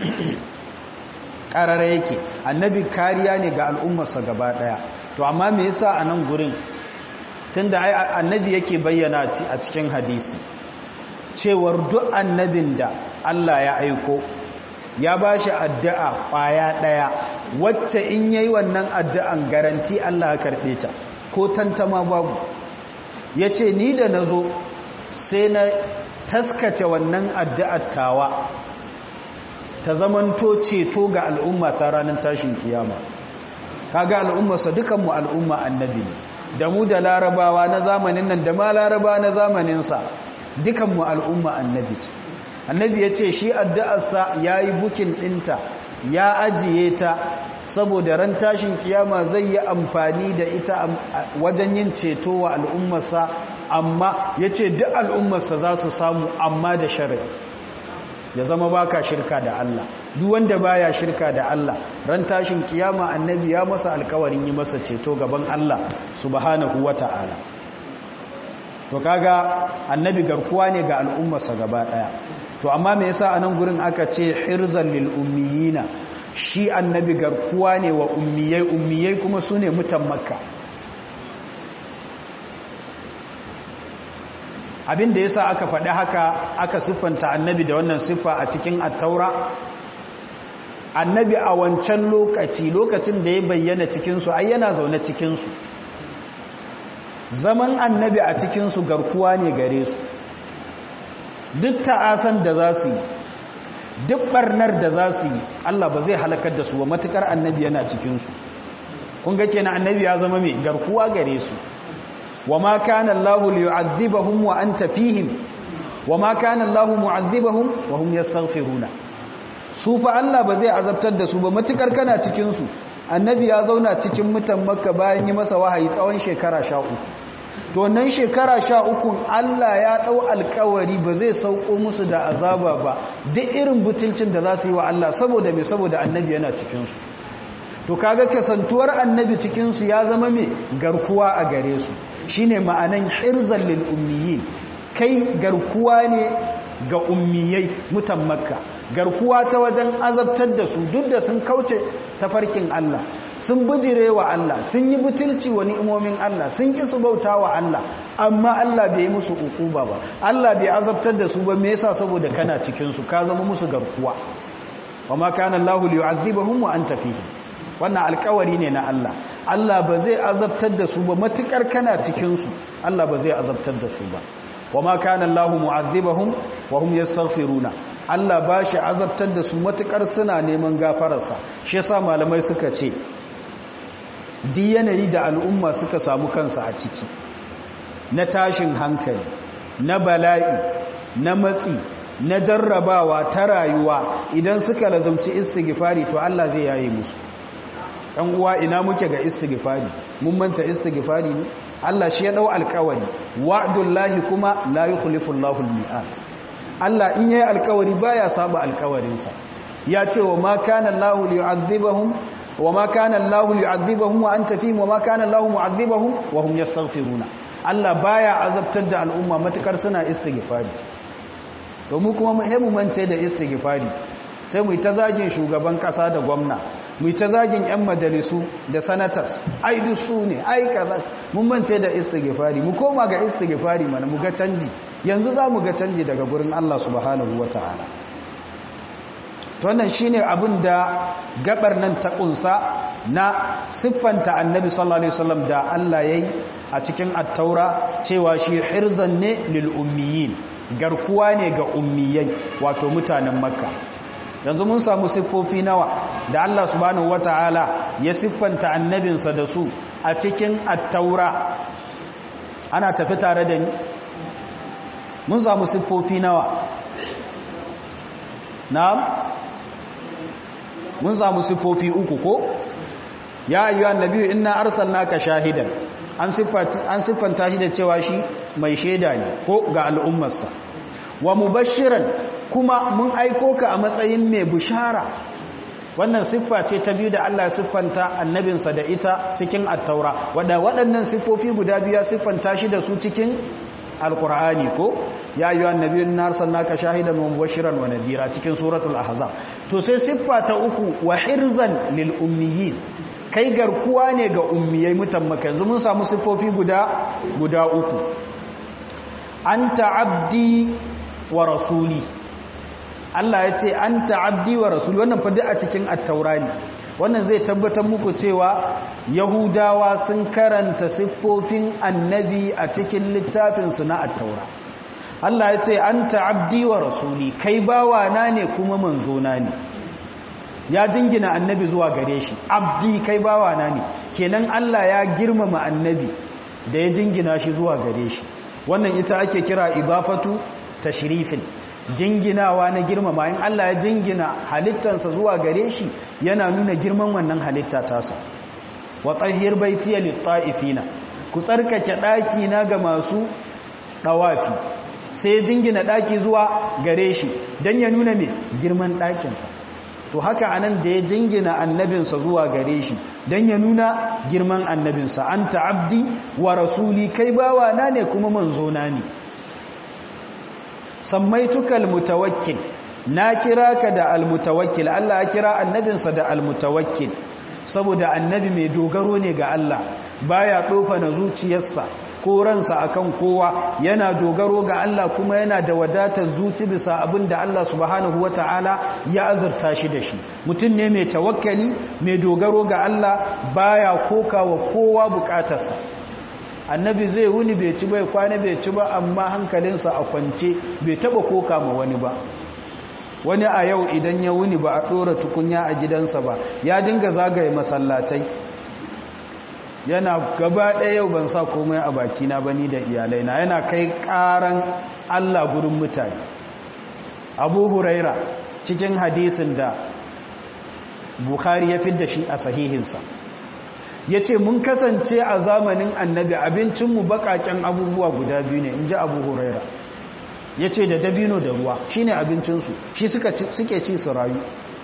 ƙarara yake annabi kariya ne ga al'ummarsa gaba ɗaya to amma me yasa a nan gurin tunda annabi yake bayyana a cikin hadisi cewar duk annabin da Allah ya aiko ya ba shi addu'a ƙwaya ɗaya wacce in yayi wannan addu'an garanti Allah ya karɓe ta ko tantama babu ya ce ni da na zo sai na taskace wannan addu'ar tawa ta zamanto ceto ga al'umma ta ranar tashin kiyama kaga al'ummarsa dukanmu al'umma annabi ne da mu da larabawa na zamanin nan da ma larabawa na zamaninsa dukanmu al'umma annabi ce annabi ya ce shi addu'arsa ya yi bukin ɗinta ya ajiye ta saboda ran tashin kiyama zai yi amfani da ita wajen yin ceto wa al'ummarsa amma ya ce duk al'ummarsa za su samu amma da shari'a ya zama baka shirka da Allah duk wanda baya shirka da Allah ran tashin kiyama annabi ya masa alkawarin yi masa ceto gaban Allah subhanahu wata'ala to kaga annabi garkuwa ne ga al'ummarsa gaba daya to amma me yasa anan gurin aka ce hirzan lil ummiyina shi annabi garkuwa ne wa ummiyai ummiyai kuma sune mutan makka abin da yasa aka faɗi haka aka siffanta annabi da wannan siffa a cikin attaura annabi a wancan lokaci lokacin da ya bayyana cikinsu ai yana zaune cikinsu zaman annabi a cikinsu garkuwa ne gare su duk ta'asan da za su yi duk barnar da za su yi Allah ba zai halakar da su ba matukar annabi yana cikinsu kun ga kenan annabi ya zama mai garkuwa gare su wa ma kana Allahu liyu'adhibahum wa anta fihim wa ma kana Allahu mu'adhibahum wa hum yastaghfiruna su fa Allah ba zai azabtar da su ba matukar kana cikin su annabi ya zauna cikin mutan makka bayan yi masa wahayi tsawon shekara 13 to nan shekara 13 Allah ya dau alkawari ba zai sauko musu da azaba ba duk irin butulcin da za su yi wa Allah saboda me saboda annabi yana cikin su to kaga kasantuwar annabi cikin su ya zama me garkuwa a gare su shine ma'anan hirzal lil ummiyin kai garkuwa ne ga ummiyai mutan makka garkuwa ta wajen azabtar da su duk da sun kauce tafarkin Allah sun bijire wa Allah sun yi butulci wa ni'imomin Allah sun ki su bauta wa Allah amma Allah bai musu ukuba ba Allah bai azabtar da su ba me yasa saboda kana cikin su ka zama musu garkuwa wa ma kana Allahu liyu'adhibahum wa anta fihim wannan alkawari ne na Allah Allah ba zai azabtar da su ba matukar kana cikin su Allah ba zai azabtar da su ba wa ma kana Allahu mu'adhibahum wa hum yastaghfiruna Allah ba shi azabtar da su matukar suna neman gafararsa shi yasa malamai suka ce di yanayi da al'umma suka samu kansa a ciki na tashin hankali na bala'i na matsi na jarrabawa ta rayuwa idan suka lazumci istighfari to Allah zai yaye musu ɗan uwa ina muke ga istighfari mun manta istighfari ne Allah shi ya dau alƙawari wa'dullahi kuma la yukhlifu Allahu al-mi'at Allah in yayi alƙawari baya saba alƙawarinsa ya ce wa ma kana Allahu liyu'adhibahum wa ma kana Allahu liyu'adhibahum wa anta fihim wa ma kana Allahu mu'adhibahum wa hum yastaghfiruna Allah baya azabtar da al'umma matukar suna istighfari domin kuma mu mance da istighfari sai mu yi ta zagin shugaban kasa da gwamna mu yi ta zagin 'yan majalisu da sanatas ai duk su ne ai kaza mun mance da istighfari mu koma ga istighfari mana mu ga canji yanzu za mu ga canji daga gurin Allah subhanahu wataala to wannan shine abin da gabar nan ta kunsa na siffanta annabi sallallahu alaihi wasallam da Allah yayi a cikin at-taura cewa shi hirzan ne lil ummiyin garkuwa ne ga ummiyai wato mutanen makka yanzu mun samu siffofi nawa da Allah subhanahu wataala ya siffanta annabinsa da su a cikin at-taura ana tafi tare da ni mun samu siffofi nawa na'am mun samu siffofi uku ko ya ayyuhan nabiyyu inna arsalnaka shahidan an siffanta an siffanta shi da cewa shi mai shaida ne ko ga al'ummarsa wa mubashiran kuma mun aiko ka a matsayin mai bishara wannan siffa ce ta biyu da Allah siffanta annabinsa da ita cikin attaura wadda waɗannan siffofi guda biya siffanta shi da su cikin alkur'ani ko ya yi annabiyun narsan naka shahidan wa mubashiran wa nadira cikin suratul ahzab to sai siffa ta uku wa hirzan lil ummiyin kai garkuwa ne ga ummiyai mutan maka yanzu mun samu siffofi guda guda uku anta abdi wa rasuli Allah ya ce an ta'abdi wa rasul wannan fadi a cikin attaura ne wannan zai tabbatar muku cewa yahudawa sun karanta siffofin annabi a cikin littafinsu na attaura Allah ya ce an ta'abdi wa rasuli kai bawa na ne kuma manzo na ne ya jingina annabi zuwa gare shi abdi kai bawa na ne kenan Allah ya girmama annabi da ya jingina shi zuwa gare shi wannan ita ake kira idafatu tashrifin jinginawa na girmama in Allah ya jingina halittansa zuwa gare shi yana nuna girman wannan halitta tasa wa tahhir baitiya lit-ta'ifina ku tsarkake daki na ga masu dawafi sai jingina ɗaki zuwa gare shi don ya nuna mai girman ɗakinsa to haka anan da ya jingina annabinsa zuwa gare shi don ya nuna girman annabinsa an ta'abdi wa rasuli kai bawa na ne kuma manzona ne samaitukal mutawakkil na kira ka da almutawakkil Allah ya kira annabinsa da almutawakkil saboda annabi mai dogaro ne ga Allah baya dofa na zuciyarsa ko ransa akan kowa yana dogaro ga Allah kuma yana da wadatar zuci bisa abin da Allah subhanahu wataala ya azurta shi da shi mutum ne mai tawakkali mai dogaro ga Allah baya kokawa kowa bukatarsa annabi zai wuni bai ci bai kwana bai ci ba amma hankalinsa a kwance bai taba koka ma wani ba wani a yau idan ya wuni ba a ɗora tukunya a gidansa ba ya dinga zagaye masallatai yana gaba ɗaya yau ban sa komai a bakina ba ni da iyalaina yana kai ƙaran allah gurin mutane abu huraira cikin hadisin da bukhari ya fidda shi a sahihinsa ya ce mun kasance a zamanin annabi abincinmu baƙaƙen abubuwa guda biyu ne in ji abu huraira ya ce da dabino da ruwa shi ne abincinsu shi suke ci su rayu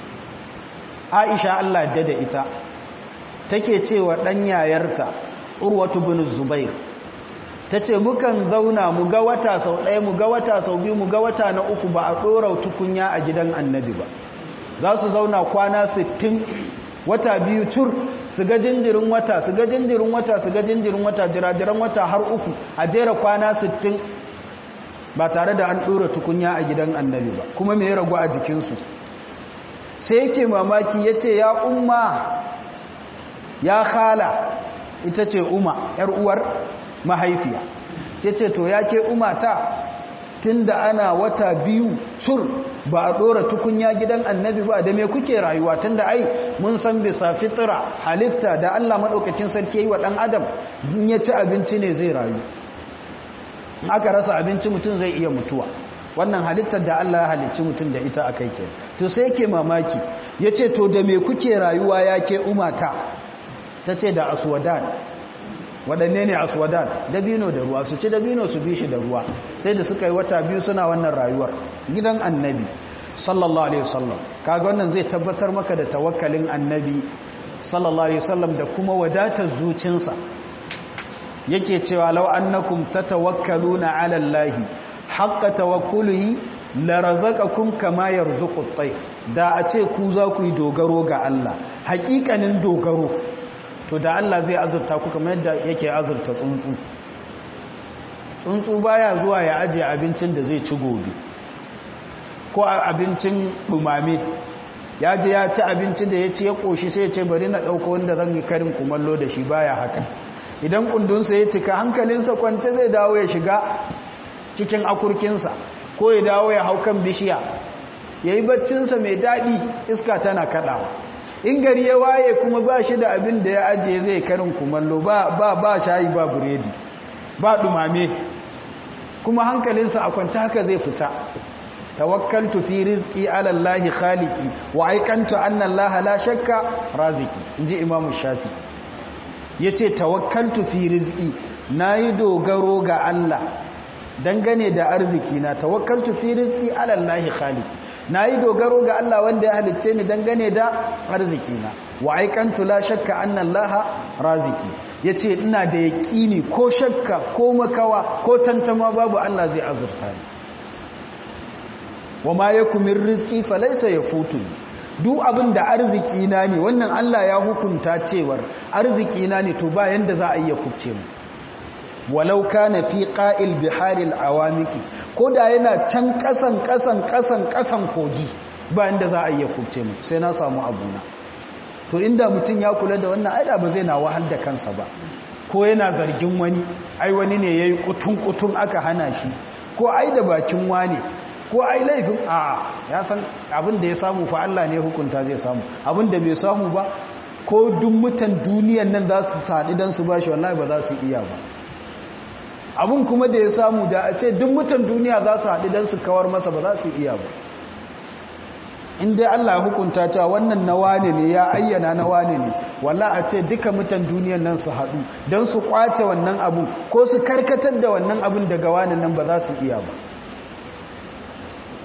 aisha allah da da ita take cewa ɗan yayarta urwatu bin zubair ta ce mukan zauna mu ga wata sau ɗaya mu ga wata sau biyu mu ga wata na uku ba a ɗora tukunya a gidan annabi ba za su zauna kwana sittin wata biyu tur su ga jinjirin wata su ga jinjirin wata su ga jinjirin wata jirajiran wata har uku a jera kwana sittin ba tare da an ɗora tukunya a gidan annabi ba kuma mai ragu a jikinsu sai yake mamaki ya ce ya umma ya khala ita ce umma ‘yar uwar mahaifiya ce ce to ya ke umata tun da ana wata biyu cur ba a ɗora tukunya gidan annabi ba da me kuke rayuwa tun da ai mun san bisa fitira halitta da allah maɗaukacin sarki yi wa ɗan adam in ya ci abinci ne zai rayu aka rasa abinci mutum zai iya mutuwa wannan halittar da Allah ya halicci mutum da ita a kai ke to sai yake mamaki ya ce to da me kuke rayuwa ya ke umata ta ce da aswadan waɗanne ne aswadan dabino da ruwa su ci dabino su bi shi da ruwa sai da suka yi wata biyu suna wannan rayuwar gidan annabi sallallahu alaihi wasallam kaga wannan zai tabbatar maka da tawakkalin annabi sallallahu alaihi wasallam da kuma wadatar zucinsa yake cewa law annakum tatawakkaluna ala allahi haqqa tawakkulihi la razaqakum kama yarzuqu at-tayr da a ce ku za ku yi dogaro ga Allah haƙiƙanin dogaro to da Allah zai azurta ku kamar yadda yake azurta tsuntsu tsuntsu baya zuwa ya ajiye abincin da zai ci gobe ko abincin dumame ya je ya ci abinci da ya ci ya koshi sai ya ce bari na ɗauko wanda zan yi karin kumallo da shi baya haka idan kundunsa ya cika hankalinsa kwance zai dawo ya shiga cikin akurkinsa ko ya dawo ya hau kan bishiya ya yi baccinsa mai daɗi iska tana kaɗawa in gari ya waye kuma ba shi da abin da ya ajiye zai karin kumallo ba ba shayi ba buredi ba ɗumame kuma hankalinsa a kwance haka zai fita tawakkaltu fi rizqi ala allahi khaliqi wa aikantu anna allaha la shakka raziki inji imamu shafi ya ce tawakkaltu fi rizki na yi dogaro ga Allah dangane da arziki na tawakkaltu fi rizki alallahi khaliq na yi dogaro ga Allah wanda ya halicce ni dangane da arziki na wa aikantu la shakka anna Allah raziki yace ina da yaqini ko shakka ko makawa ko tantama babu Allah zai azurta ni wa ma yakum min rizqi falaysa yafutuni duk abin da arziki na ne wannan Allah ya hukunta cewar arziki na ne to ba yanda za a iya kubce mu walau kana fi qa'il biharil awamiki ko da yana can kasan kasan kasan kasan kogi ba yanda za a iya kubce mu sai na samu abuna to inda mutum ya kula da wannan aida ba zai na wahal da kansa ba ko yana zargin wani ai wani ne yayi kutun kutun aka hana shi ko ai da bakin wane ko ai laifin a ya san abin da ya samu fa Allah ne hukunta zai samu abin da bai samu ba ko duk mutan duniyan nan za su saɗi don su bashi wallahi ba za su iya ba abin kuma da ya samu da a ce duk mutan duniya za su haɗi don su kawar masa ba za su iya ba in dai Allah ya hukunta cewa wannan na wane ne ya ayyana na wane ne walla a ce duka mutan duniyan nan su haɗu don su kwace wannan abun ko su karkatar da wannan abun daga wane nan ba za su iya ba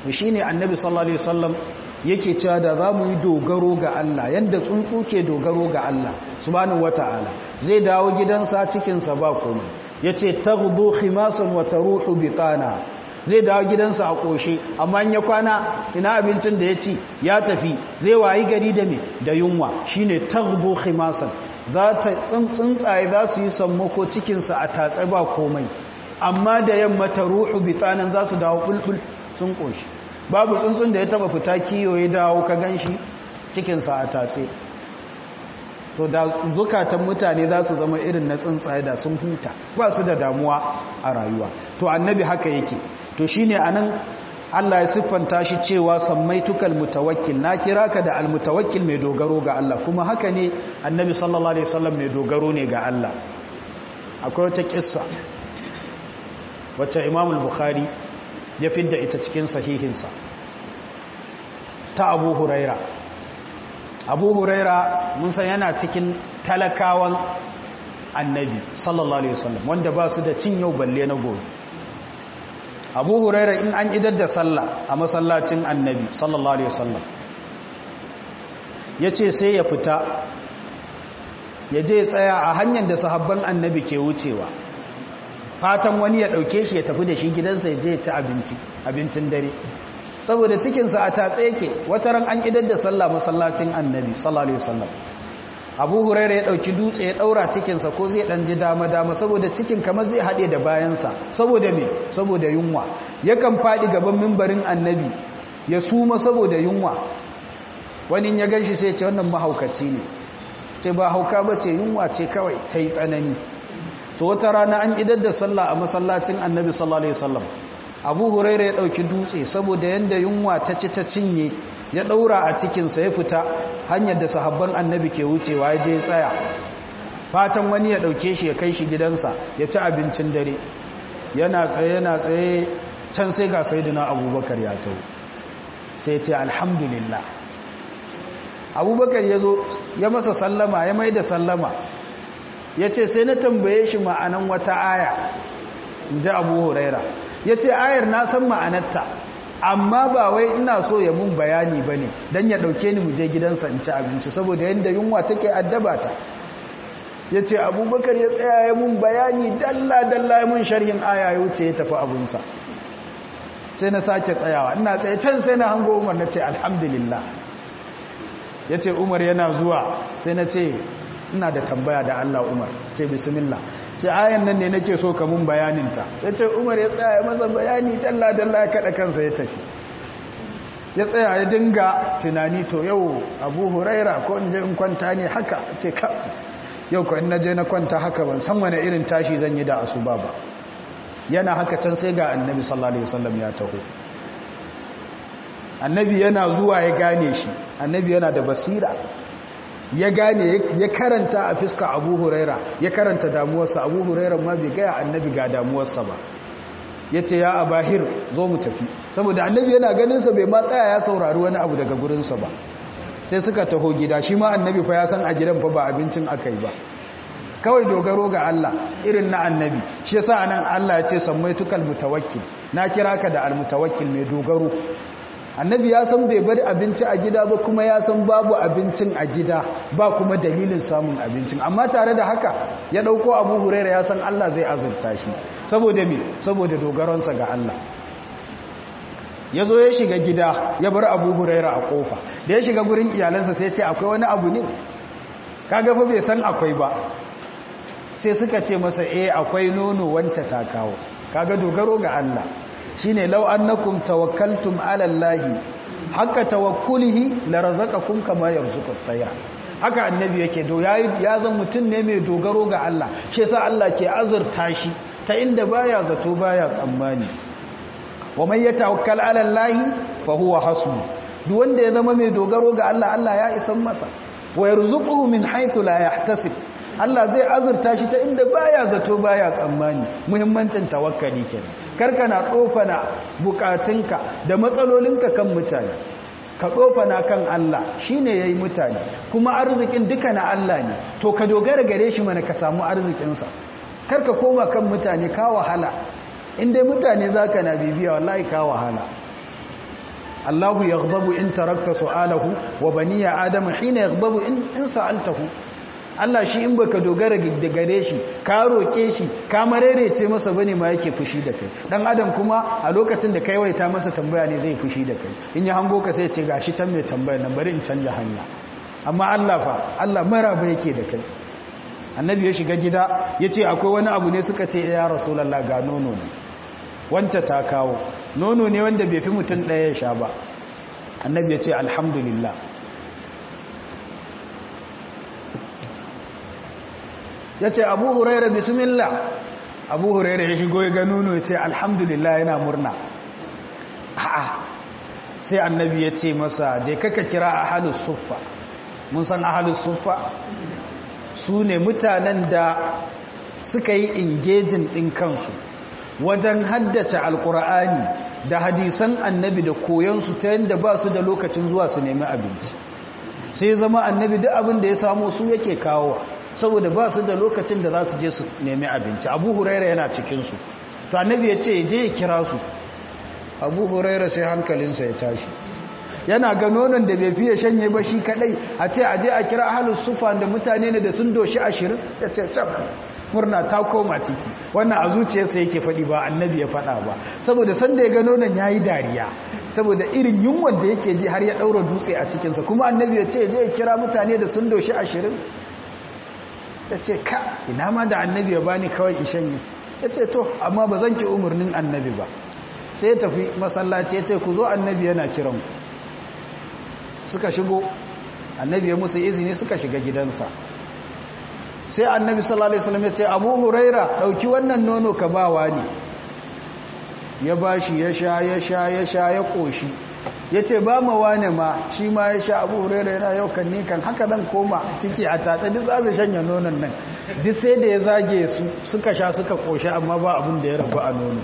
shi ne annabi sallallahu alaihi wasallam yake cewa da za mu yi dogaro ga Allah yadda tsuntsu ke dogaro ga Allah subhanahu wata'ala zai dawo gidansa cikinsa ba komai ya ce taghdu khimasan wa taruhu bitana zai dawo gidansa a ƙoshe amma ya kwana ina abincin da ya ci ya tafi zai wayi gari da me da yunwa shine taghdu khimasan za ta tsuntsaye za su yi sammako cikinsa a tatse ba komai amma da yamma taruhu bitanan za su dawo bulbul sun ƙoshi babu tsuntsun da ya taba fita kiyo ya dawo ka gan shi cikinsa a tatse to da zukatan mutane za su zama irin na tsuntsaye da sun huta ba su da damuwa a rayuwa to annabi haka yake to shine anan Allah ya siffanta shi cewa samaitukal mutawakkil na kira ka da almutawakkil mai dogaro ga Allah kuma haka ne annabi sallallahu alaihi wasallam mai dogaro ne ga Allah akwai wata kissa wacce Imam al-Bukhari ya fidda ita cikin sahihinsa ta Abu Huraira Abu Huraira mun san yana cikin talakawan annabi sallallahu alaihi wasallam wanda ba su da cin yau balle na gobe abu huraira in an idar da sallah a masallacin annabi sallallahu alaihi wasallam ya ce sai ya fita ya je tsaya a hanyar da sahabban annabi ke wucewa fatan wani ya ɗauke shi ya tafi da shi gidansa ya je ya ci abinci abincin dare saboda cikinsa a tatse yake wata ran an idar da sallah masallacin annabi sallallahu alaihi wasallam abu huraira ya ɗauki dutse ya ɗaura cikinsa ko zai ɗan ji dama-dama saboda cikin kamar zai haɗe da bayansa saboda me saboda yunwa yakan faɗi gaban mimbarin annabi ya suma saboda yunwa wani ya gan shi sai ce wannan mahaukaci ne ce ba hauka ba ce yunwa ce kawai ta yi tsanani to wata rana an idar da sallah a masallacin annabi sallallahu alaihi wasallam abu huraira ya ɗauki dutse saboda yanda yunwa ta ci ta cinye ya ɗaura a cikinsa ya fita hanyar da sahabban annabi ke wucewa ya je tsaya fatan wani ya ɗauke shi ya kai shi gidansa ya ci abincin dare yana tsaye yana tsaye can sai ga saidina abubakar ya tau sai ce alhamdulillah abubakar ya zo ya masa sallama ya mai da sallama ya ce sai na tambaye shi ma'anan wata aya in ji abu huraira ya ce ayar na san ma'anarta amma ba wai ina so ya mun bayani ba ne don ya ɗauke ni muje gidansa in ci abinci saboda yadda yunwa take addaba ta ya ce abubakar ya tsaya ya mun bayani dalla-dalla ya mun sharhin aya ya wuce ya tafi abinsa sai na sake tsayawa ina tsaye can sai na hango umar na ce alhamdulillah ya ce umar yana zuwa sai na ce ina da tambaya da allah umar ce bismillah ce ayan nan ne nake so ka mun bayaninta ya ce umar ya tsaya masa bayani dalla-dalla ya kaɗa kansa ya tafi ya tsaya ya dinga tunani to yau abu huraira ko in je in kwanta ne haka ce ka yau ko in na je na kwanta haka ban san wani irin tashi zan yi da asuba ba yana haka can sai ga annabi sallallahu alaihi wasallam ya taho annabi yana zuwa ya gane shi annabi yana da basira ya gane ya karanta a fiska abu huraira ya karanta damuwarsa abu huraira ma bai gaya annabi ga damuwarsa ba ya ce ya abahir zo mu tafi saboda annabi yana ganinsa bai ma tsaya ya saurari wani abu daga gurinsa ba sai suka taho gida shi ma annabi fa ya san a gidan fa ba abincin aka yi ba kawai dogaro ga Allah irin na annabi shi yasa anan Allah ya ce sammaitukal mutawakkil na kira ka da almutawakkil mai dogaro annabi ya san bai bari abinci a gida ba kuma ya san babu abincin a gida ba kuma dalilin samun abincin amma tare da haka ya dauko abu huraira ya san Allah zai azurta shi saboda me saboda dogaronsa ga Allah ya zo ya shiga gida ya bar abu huraira a kofa da ya shiga gurin iyalansa sai ce akwai wani abu ne kaga fa bai san akwai ba sai suka ce masa eh akwai nono wance ta kawo kaga dogaro ga Allah shine law annakum tawakkaltum ala allahi haka tawakkulihi la razaqakum kama yarzuqu at-tayr haka annabi yake do yayi ya zan mutun ne mai dogaro ga Allah shi yasa Allah ke azurta shi ta inda baya zato baya tsammani wa man yatawakkal ala allahi fa huwa hasbu duk wanda ya zama mai dogaro ga Allah Allah ya isan masa wa yarzuquhu min haythu la yahtasib Allah zai azurta shi ta inda baya zato baya tsammani muhimmancin tawakkali kenan karka na tsofana bukatunka da matsalolinka kan mutane ka tsofana kan Allah shine yayi mutane kuma arzikin duka na Allah ne to ka dogara gare shi mana ka samu arzikinsa karka koma kan mutane ka wahala in dai mutane zaka na bibiya wallahi ka wahala Allahu yaghdabu in tarakta su'alahu wa baniya adama hina yaghdabu in in sa'altahu Allah shi in baka dogara da gare shi ka roke shi ka marerece masa bane ma yake fushi da kai dan adam kuma a lokacin da kai waita masa tambaya ne zai fushi da kai in ya hango ka sai ya ce gashi can mai tambayar nan bari in canja hanya amma Allah fa Allah maraba yake da kai annabi ya shiga gida ya ce akwai wani abu ne suka ce ya rasulallah ga nono ne wance ta kawo nono ne wanda bai fi mutum ɗaya ya sha ba annabi ya ce alhamdulillah ya ce abu huraira bismillah abu huraira ya shigo ya ga nono ya ce alhamdulillah yana murna a'a sai annabi ya ce masa je kaka kira ahalus suffa mun san ahalus suffa su ne mutanen da suka yi ingejin ɗin kansu wajen haddace alkur'ani da hadisan annabi da koyansu ta yadda ba su da lokacin zuwa su nemi abinci sai zama annabi duk abin da ya samu su yake kawo saboda ba su da lokacin da za su je su nemi abinci abu huraira yana cikinsu to annabi ya ce je ya kira su abu huraira sai hankalinsa ya tashi yana ga nonon da bai fiye shanye ba shi kadai a ce aje a kira ahalus sufa da mutane ne da sun doshi ashirin ya ce cap murna ta koma ciki wannan a zuciyarsa yake faɗi ba annabi ya faɗa ba saboda sanda ya ga nonon ya yi dariya saboda irin yunwar da yake ji har ya ɗaura dutse a cikinsa kuma annabi ya ce je ya kira mutane da sun doshi ashirin ya ce ka ina ma da annabi ya bani kawai in shanye ya ce to amma ba zan ki umarnin annabi ba sai ya tafi masallaci ya ce ku zo annabi yana kiran ku suka shigo annabi ya musu izini suka shiga gidansa sai annabi sallallahu alaihi wasallam ya ce abu huraira dauki wannan nono ka bawa ne ya bashi ya sha ya sha ya sha ya koshi ya ce ba ma wane ma shi ma ya sha abu huraira yana yau kan ni kan haka dan koma ciki a tatsa duk za su shanya nonon nan duk sai da ya zage su suka sha suka koshi amma ba abin da ya rabu a nono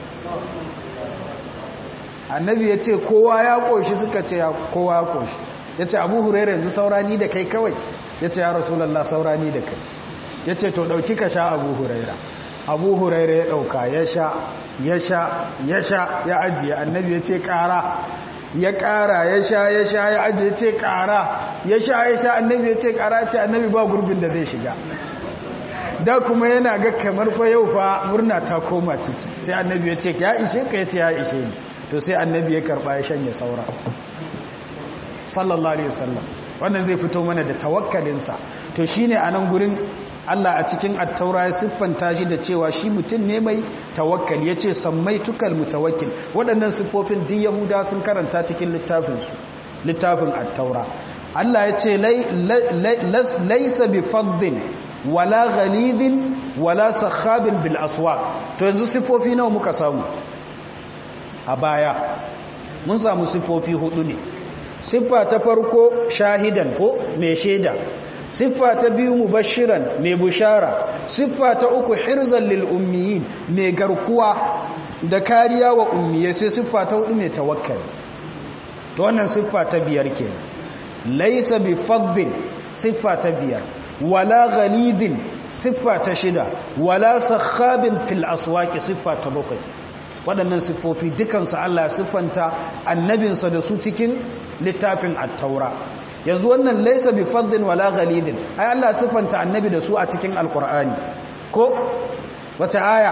annabi ya ce kowa ya koshi suka ce kowa ya koshi ya ce abu hurairu yanzu saurani da kai kawai ya ce ya rasulallah saurani da kai ya ce to ɗauki ka sha abu huraira abu huraira ya ɗauka ya sha ya sha ya sha ya ajiye annabi ya ce ƙara ya ƙara ya sha ya sha ya ajiye ce ƙara ya sha ya sha annabi ya ce ƙara ce annabi ba gurbin da zai shiga da kuma yana ga kamar fa yau fa murna ta koma ciki sai annabi ya ce ya ishe ka ya ce ya ishe ni to sai annabi ya karɓa ya shanye saura sallallahu alaihi wasallam wannan zai fito mana da tawakkalinsa to shine a nan gurin Allah a cikin attaura ya siffanta shi da cewa shi mutum ne mai tawakkali ya ce sammai tukal mutawakkil waɗannan siffofin duk yahuda sun karanta cikin littafinsu littafin attaura Allah ya ce laisa bi faddin wala ghalidin wala sakhabin bil aswaq to yanzu siffofi nawa muka samu a baya mun samu siffofi hudu ne siffa ta farko shahidan ko mai shaida siffa ta biyu mubashiran mai bushara siffa ta uku hirzan lil ummiyin mai garkuwa da kariya wa ummiyai sai siffa ta hudu mai tawakkali to wannan siffa ta biyar ke laisa bi faddin siffa ta biyar wala ghalidin siffa ta shida wala sakhabin fil aswaqi siffa ta bakwai waɗannan siffofi dukansu Allah ya siffanta annabinsa da su cikin littafin at-taura yanzu wannan laisa bi faddin wala ghalidin ai Allah siffanta annabi da su a cikin alqur'ani ko wata aya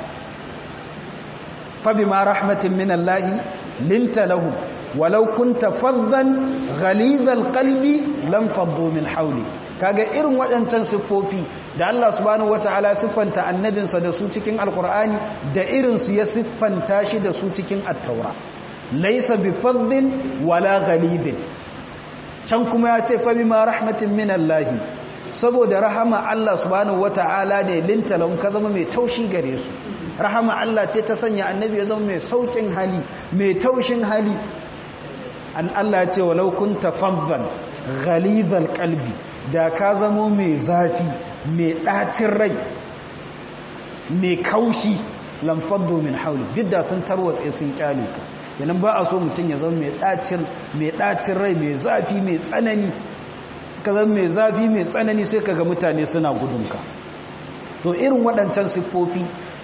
fa bima rahmatin min Allah linta lahum walau kunta faddan ghalidhal qalbi lam faddu min hawli kaga irin waɗancan siffofi da Allah subhanahu wataala siffanta annabinsa da su cikin alqur'ani da irin su ya siffanta shi da su cikin at-taura laysa bi faddin wala ghalidin can kuma ya ce fa bima rahmatin min Allah saboda rahama Allah subhanahu wataala ne lintalan ka zama mai taushi gare su rahama Allah ce ta sanya annabi ya zama mai saukin hali mai taushin hali an Allah ya ce walau kunta faddan ghalidhal qalbi da ka zama mai zafi mai ɗacin rai mai kaushi lamfaddo min hauli duk da sun tarwatse sun kyale ka yanan ba a so mutum ya zama mai ɗacin rai mai zafi mai tsanani ka zama mai zafi mai tsanani sai ka ga mutane suna gudunka to irin waɗancan siffofi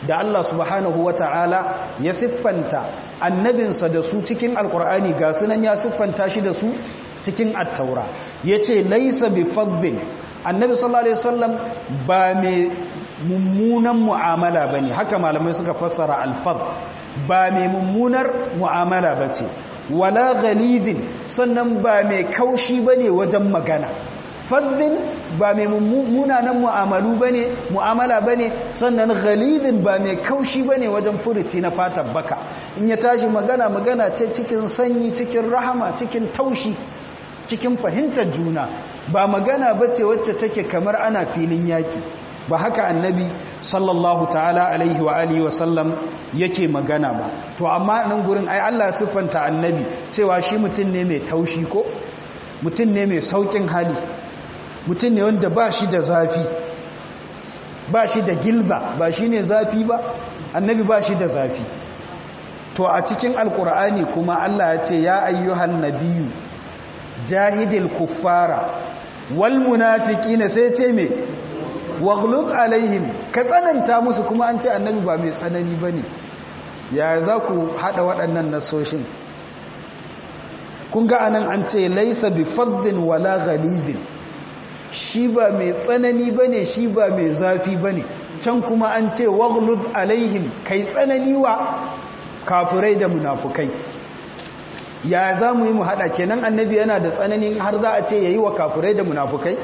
da Allah subhanahu wata'ala ya siffanta annabinsa da su cikin alkur'ani ga sunan ya siffanta shi da su cikin attaura yace laysa bi faddin annabi sallallahu alaihi wasallam ba mai mummunan mu'amala bane haka malamai suka fassara alfad ba mai mummunar mu'amala bace wala ghalidin sannan ba mai kaushi bane wajen magana faddin ba mai munanan mu'amalu bane mu'amala bane sannan ghalidin ba mai kaushi bane wajen furuci na fatar baka in ya tashi magana magana ce cikin sanyi cikin rahama cikin taushi cikin fahimtar juna ba magana bace wacce take kamar ana filin yaki ba haka annabi sallallahu ta'ala alaihi wa alihi wa sallam yake magana ba to amma nan gurin ai Allah siffanta annabi cewa shi mutum ne mai taushi ko mutum ne mai saukin hali mutum ne wanda ba shi da zafi ba shi da gilba ba shi ne zafi ba annabi ba shi da zafi to a cikin alkur'ani kuma Allah ya ce ya ayyuhan nabiyu jahidil kuffara wal munafiqina sai ce me waghlud alaihim ka tsananta musu kuma an ce annabi ba mai tsanani bane ya za ku hada waɗannan nasoshin kun ga anan an ce laisa bi faddin wala ghalidin shi ba mai tsanani bane shi ba mai zafi bane can kuma an ce waghlud alaihim kai tsanani wa kafirai da munafukai ya za mu yi mu hada kenan annabi yana da tsanani har za a ce yayi wa kafirai da munafukai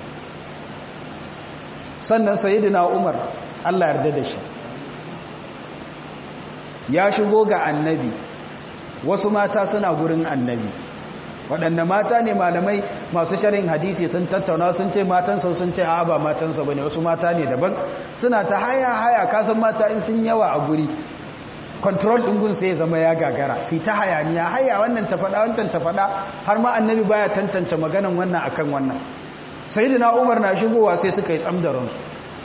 sannan sayyidina Umar Allah yarda da shi ya shigo ga annabi wasu mata suna gurin annabi waɗanda mata ne malamai masu sharin hadisi sun tattauna sun ce matansa sun ce a ba matansa ba ne wasu mata ne daban suna ta haya haya kasan mata in sun yawa a guri control ɗingun sai zama ya gagara sai ta hayaniya haya wannan ta faɗa wancan ta faɗa har ma annabi baya tantance maganan wannan akan wannan sai da na umar na shigowa sai suka yi tsamdaransu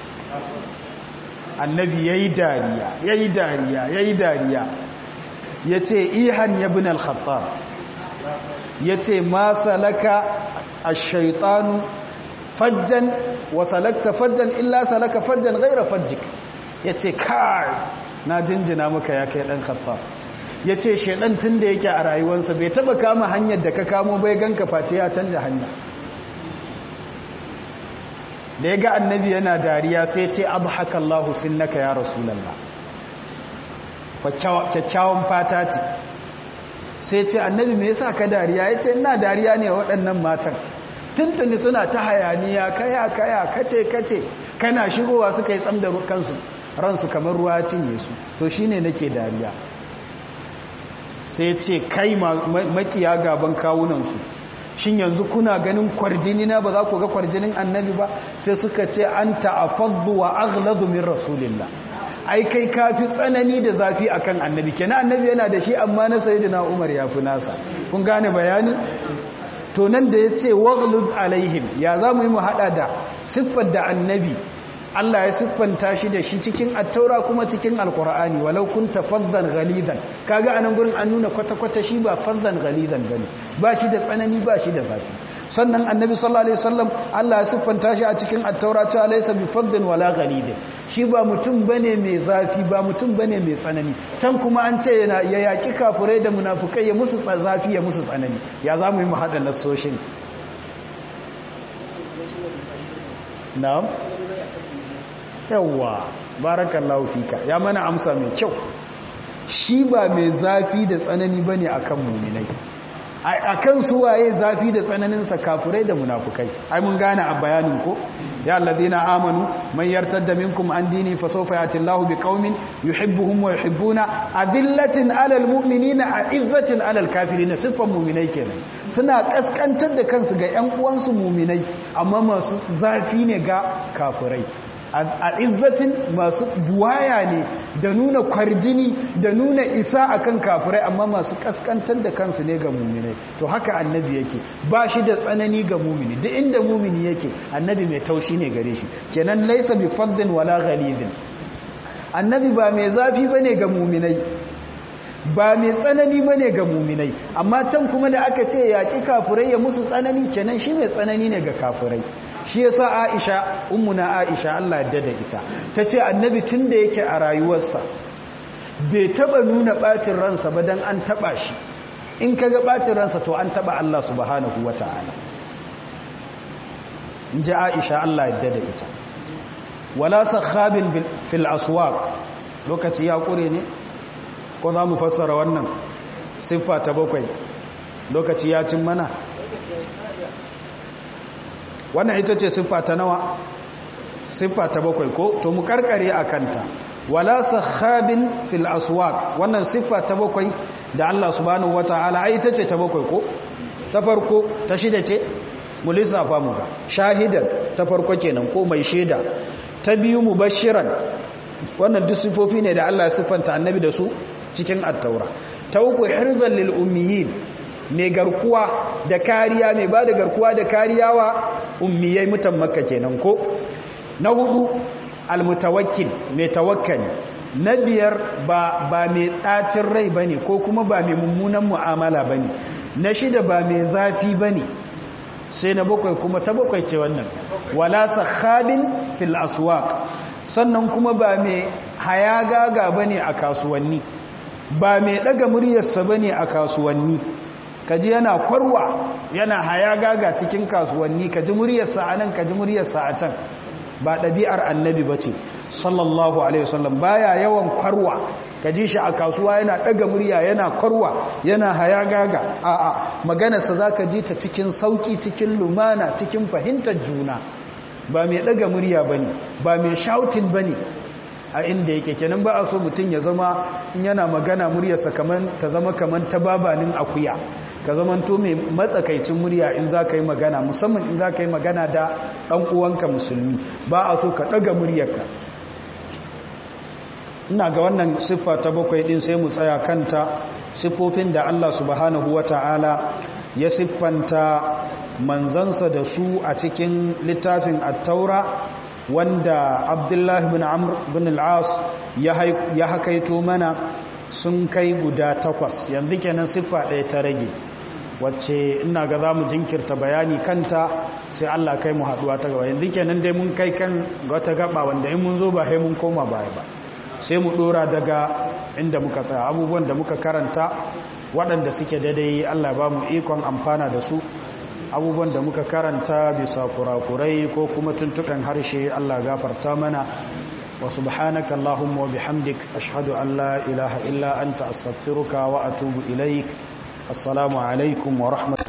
annabi ya yi dariya ya yi dariya ya yi dariya ya ce ihan ya bin al-khattab ya ce ma salaka a shaitanu fajjan wa salakta fajjan illa salaka fajjan gaira fajjik ya ce kai na jinjina maka ya kai dan khattab ya ce shaidan tun da yake a rayuwarsa bai taba kama hanyar da ka kamo bai ganka face ya canja hanya da ya ga annabi yana dariya sai ce abu haka Allah naka ya rasulallah kyakkyawan fata ce sai ce annabi me yasa ka dariya ya ce ina dariya ne waɗannan matan tuntuni suna ta hayaniya kaya kaya kace kace kana shigowa suka yi tsam da kansu ransu kamar ruwa cinye su to shine nake dariya sai ce kai makiya gaban kawunansu shin yanzu kuna ganin kwarjini na ba za ku ga kwarjinin annabi ba sai suka ce an ta'afaddu wa aghladu min rasulillah ai kai kafi tsanani da zafi akan annabi kenan annabi yana da shi amma na sayyidina Umar ya fi nasa kun gane bayani to nan da yace waghlud alaihim ya zamu yi mu hada da siffar da annabi Allah ya siffanta shi da shi cikin attaura kuma cikin alkur'ani walau kunta faddan ghalidan kaga anan gurin an nuna kwata-kwata shi ba faddan ghalidan bane ba shi da tsanani ba shi da zafi sannan annabi sallallahu alaihi wasallam Allah ya siffanta shi a cikin attaura cewa laysa bi faddin wala ghalidin shi ba mutum bane mai zafi ba mutum bane mai tsanani can kuma an ce yana ya yaki kafurai da munafukai ya musu zafi ya musu tsanani ya zamu yi mu hada nasoshin na'am yawwa barakallahu fika ya mana amsa mai kyau shi ba mai zafi da tsanani bane akan muminai akan su waye zafi da tsananin sa kafirai da munafukai ai mun gane a bayanin ko ya alladhina amanu man yartadda minkum an dini fa sawfa yati Allahu biqaumin yuhibbuhum wa yuhibbuna adillatin alal mu'minina a'izzatin alal kafirin sifan mu'minai kenan suna kaskantar da kansu ga ƴan uwansu mu'minai amma masu zafi ne ga kafirai a izzatin masu buwaya ne da nuna kwarjini da nuna isa akan kafirai amma masu kaskantar da kansu ne ga muminai to haka annabi yake ba shi da tsanani ga mumini duk inda mumini yake annabi mai taushi ne gare shi kenan laisa bi faddin wala ghalidin annabi ba mai zafi bane ga muminai ba mai tsanani bane ga muminai amma can kuma da aka ce yaƙi kafirai ya musu tsanani kenan shi mai tsanani ne ga kafirai shi yasa Aisha ummuna Aisha Allah ya dada ita tace annabi tunda yake a rayuwarsa bai taba nuna bacin ransa ba dan an taba shi in kaga bacin ransa to an taba Allah subhanahu wataala inji Aisha Allah ya dada ita wala sakhabin fil aswaq lokaci ya kure ne ko za mu fassara wannan siffa ta bakwai lokaci ya cin mana wannan ita ce siffa ta nawa siffa ta bakwai ko to mu karkare a kanta wala sakhabin fil aswaq wannan siffa ta bakwai da Allah subhanahu wataala ai ita ce ta bakwai ko ta farko ta shida ce mu lissafa mu ga shahidan ta farko kenan ko mai shaida ta biyu mubashiran wannan duk sifofi ne da Allah ya siffanta annabi da su cikin attaura ta uku hirzan lil ummiyin mai garkuwa da kariya mai ba da garkuwa da kariya wa ummiyai mutan makka kenan ko na hudu almutawakkil mai tawakkali na biyar ba ba mai ɗacin rai bane ko kuma ba mai mummunan mu'amala bane na shida ba mai zafi bane sai na bakwai kuma ta bakwai ce wannan wala sakhabin fil aswaq sannan kuma ba mai hayagaga bane a kasuwanni ba mai daga muryarsa bane a kasuwanni kaji yana kwarwa yana hayagaga cikin kasuwanni kaji muryarsa a nan kaji muryarsa a can ba ɗabi'ar annabi bace sallallahu alaihi wasallam baya yawan kwarwa kaji shi a kasuwa yana daga murya yana kwarwa yana hayagaga a'a maganarsa zaka ji ta cikin sauki cikin lumana cikin fahimtar juna ba mai daga murya bane ba mai shouting bane a inda yake kenan ba a so mutum ya zama yana magana muryarsa kaman ta zama kaman ta babanin akuya ka zaman to mai matsakaicin murya in za ka yi magana musamman in za ka yi magana da ɗan uwanka musulmi ba a so ka ɗaga muryarka ina ga wannan siffa ta bakwai ɗin sai mu tsaya kanta siffofin da Allah subhanahu wa ta'ala ya siffanta manzansa da su a cikin littafin attaura wanda abdullahi bin amr bin al'as ya hakaito mana sun kai guda takwas yanzu kenan siffa ɗaya ta rage wacce ina ga za mu jinkirta bayani kanta sai Allah kai mu haɗuwa ta gaba yanzu kenan dai mun kai kan wata gaba wanda in mun zo ba sai mun koma baya ba sai mu ɗora daga inda muka tsaya abubuwan da muka karanta waɗanda suke daidai Allah ba mu ikon amfana da su abubuwan da muka karanta bisa kurakurai ko kuma tuntuɓen harshe Allah gafarta mana wa subhanaka Allahumma wa bihamdik ashhadu an la ilaha illa anta astaghfiruka wa atubu ilaik assalamu alaikum wa rahmatullahi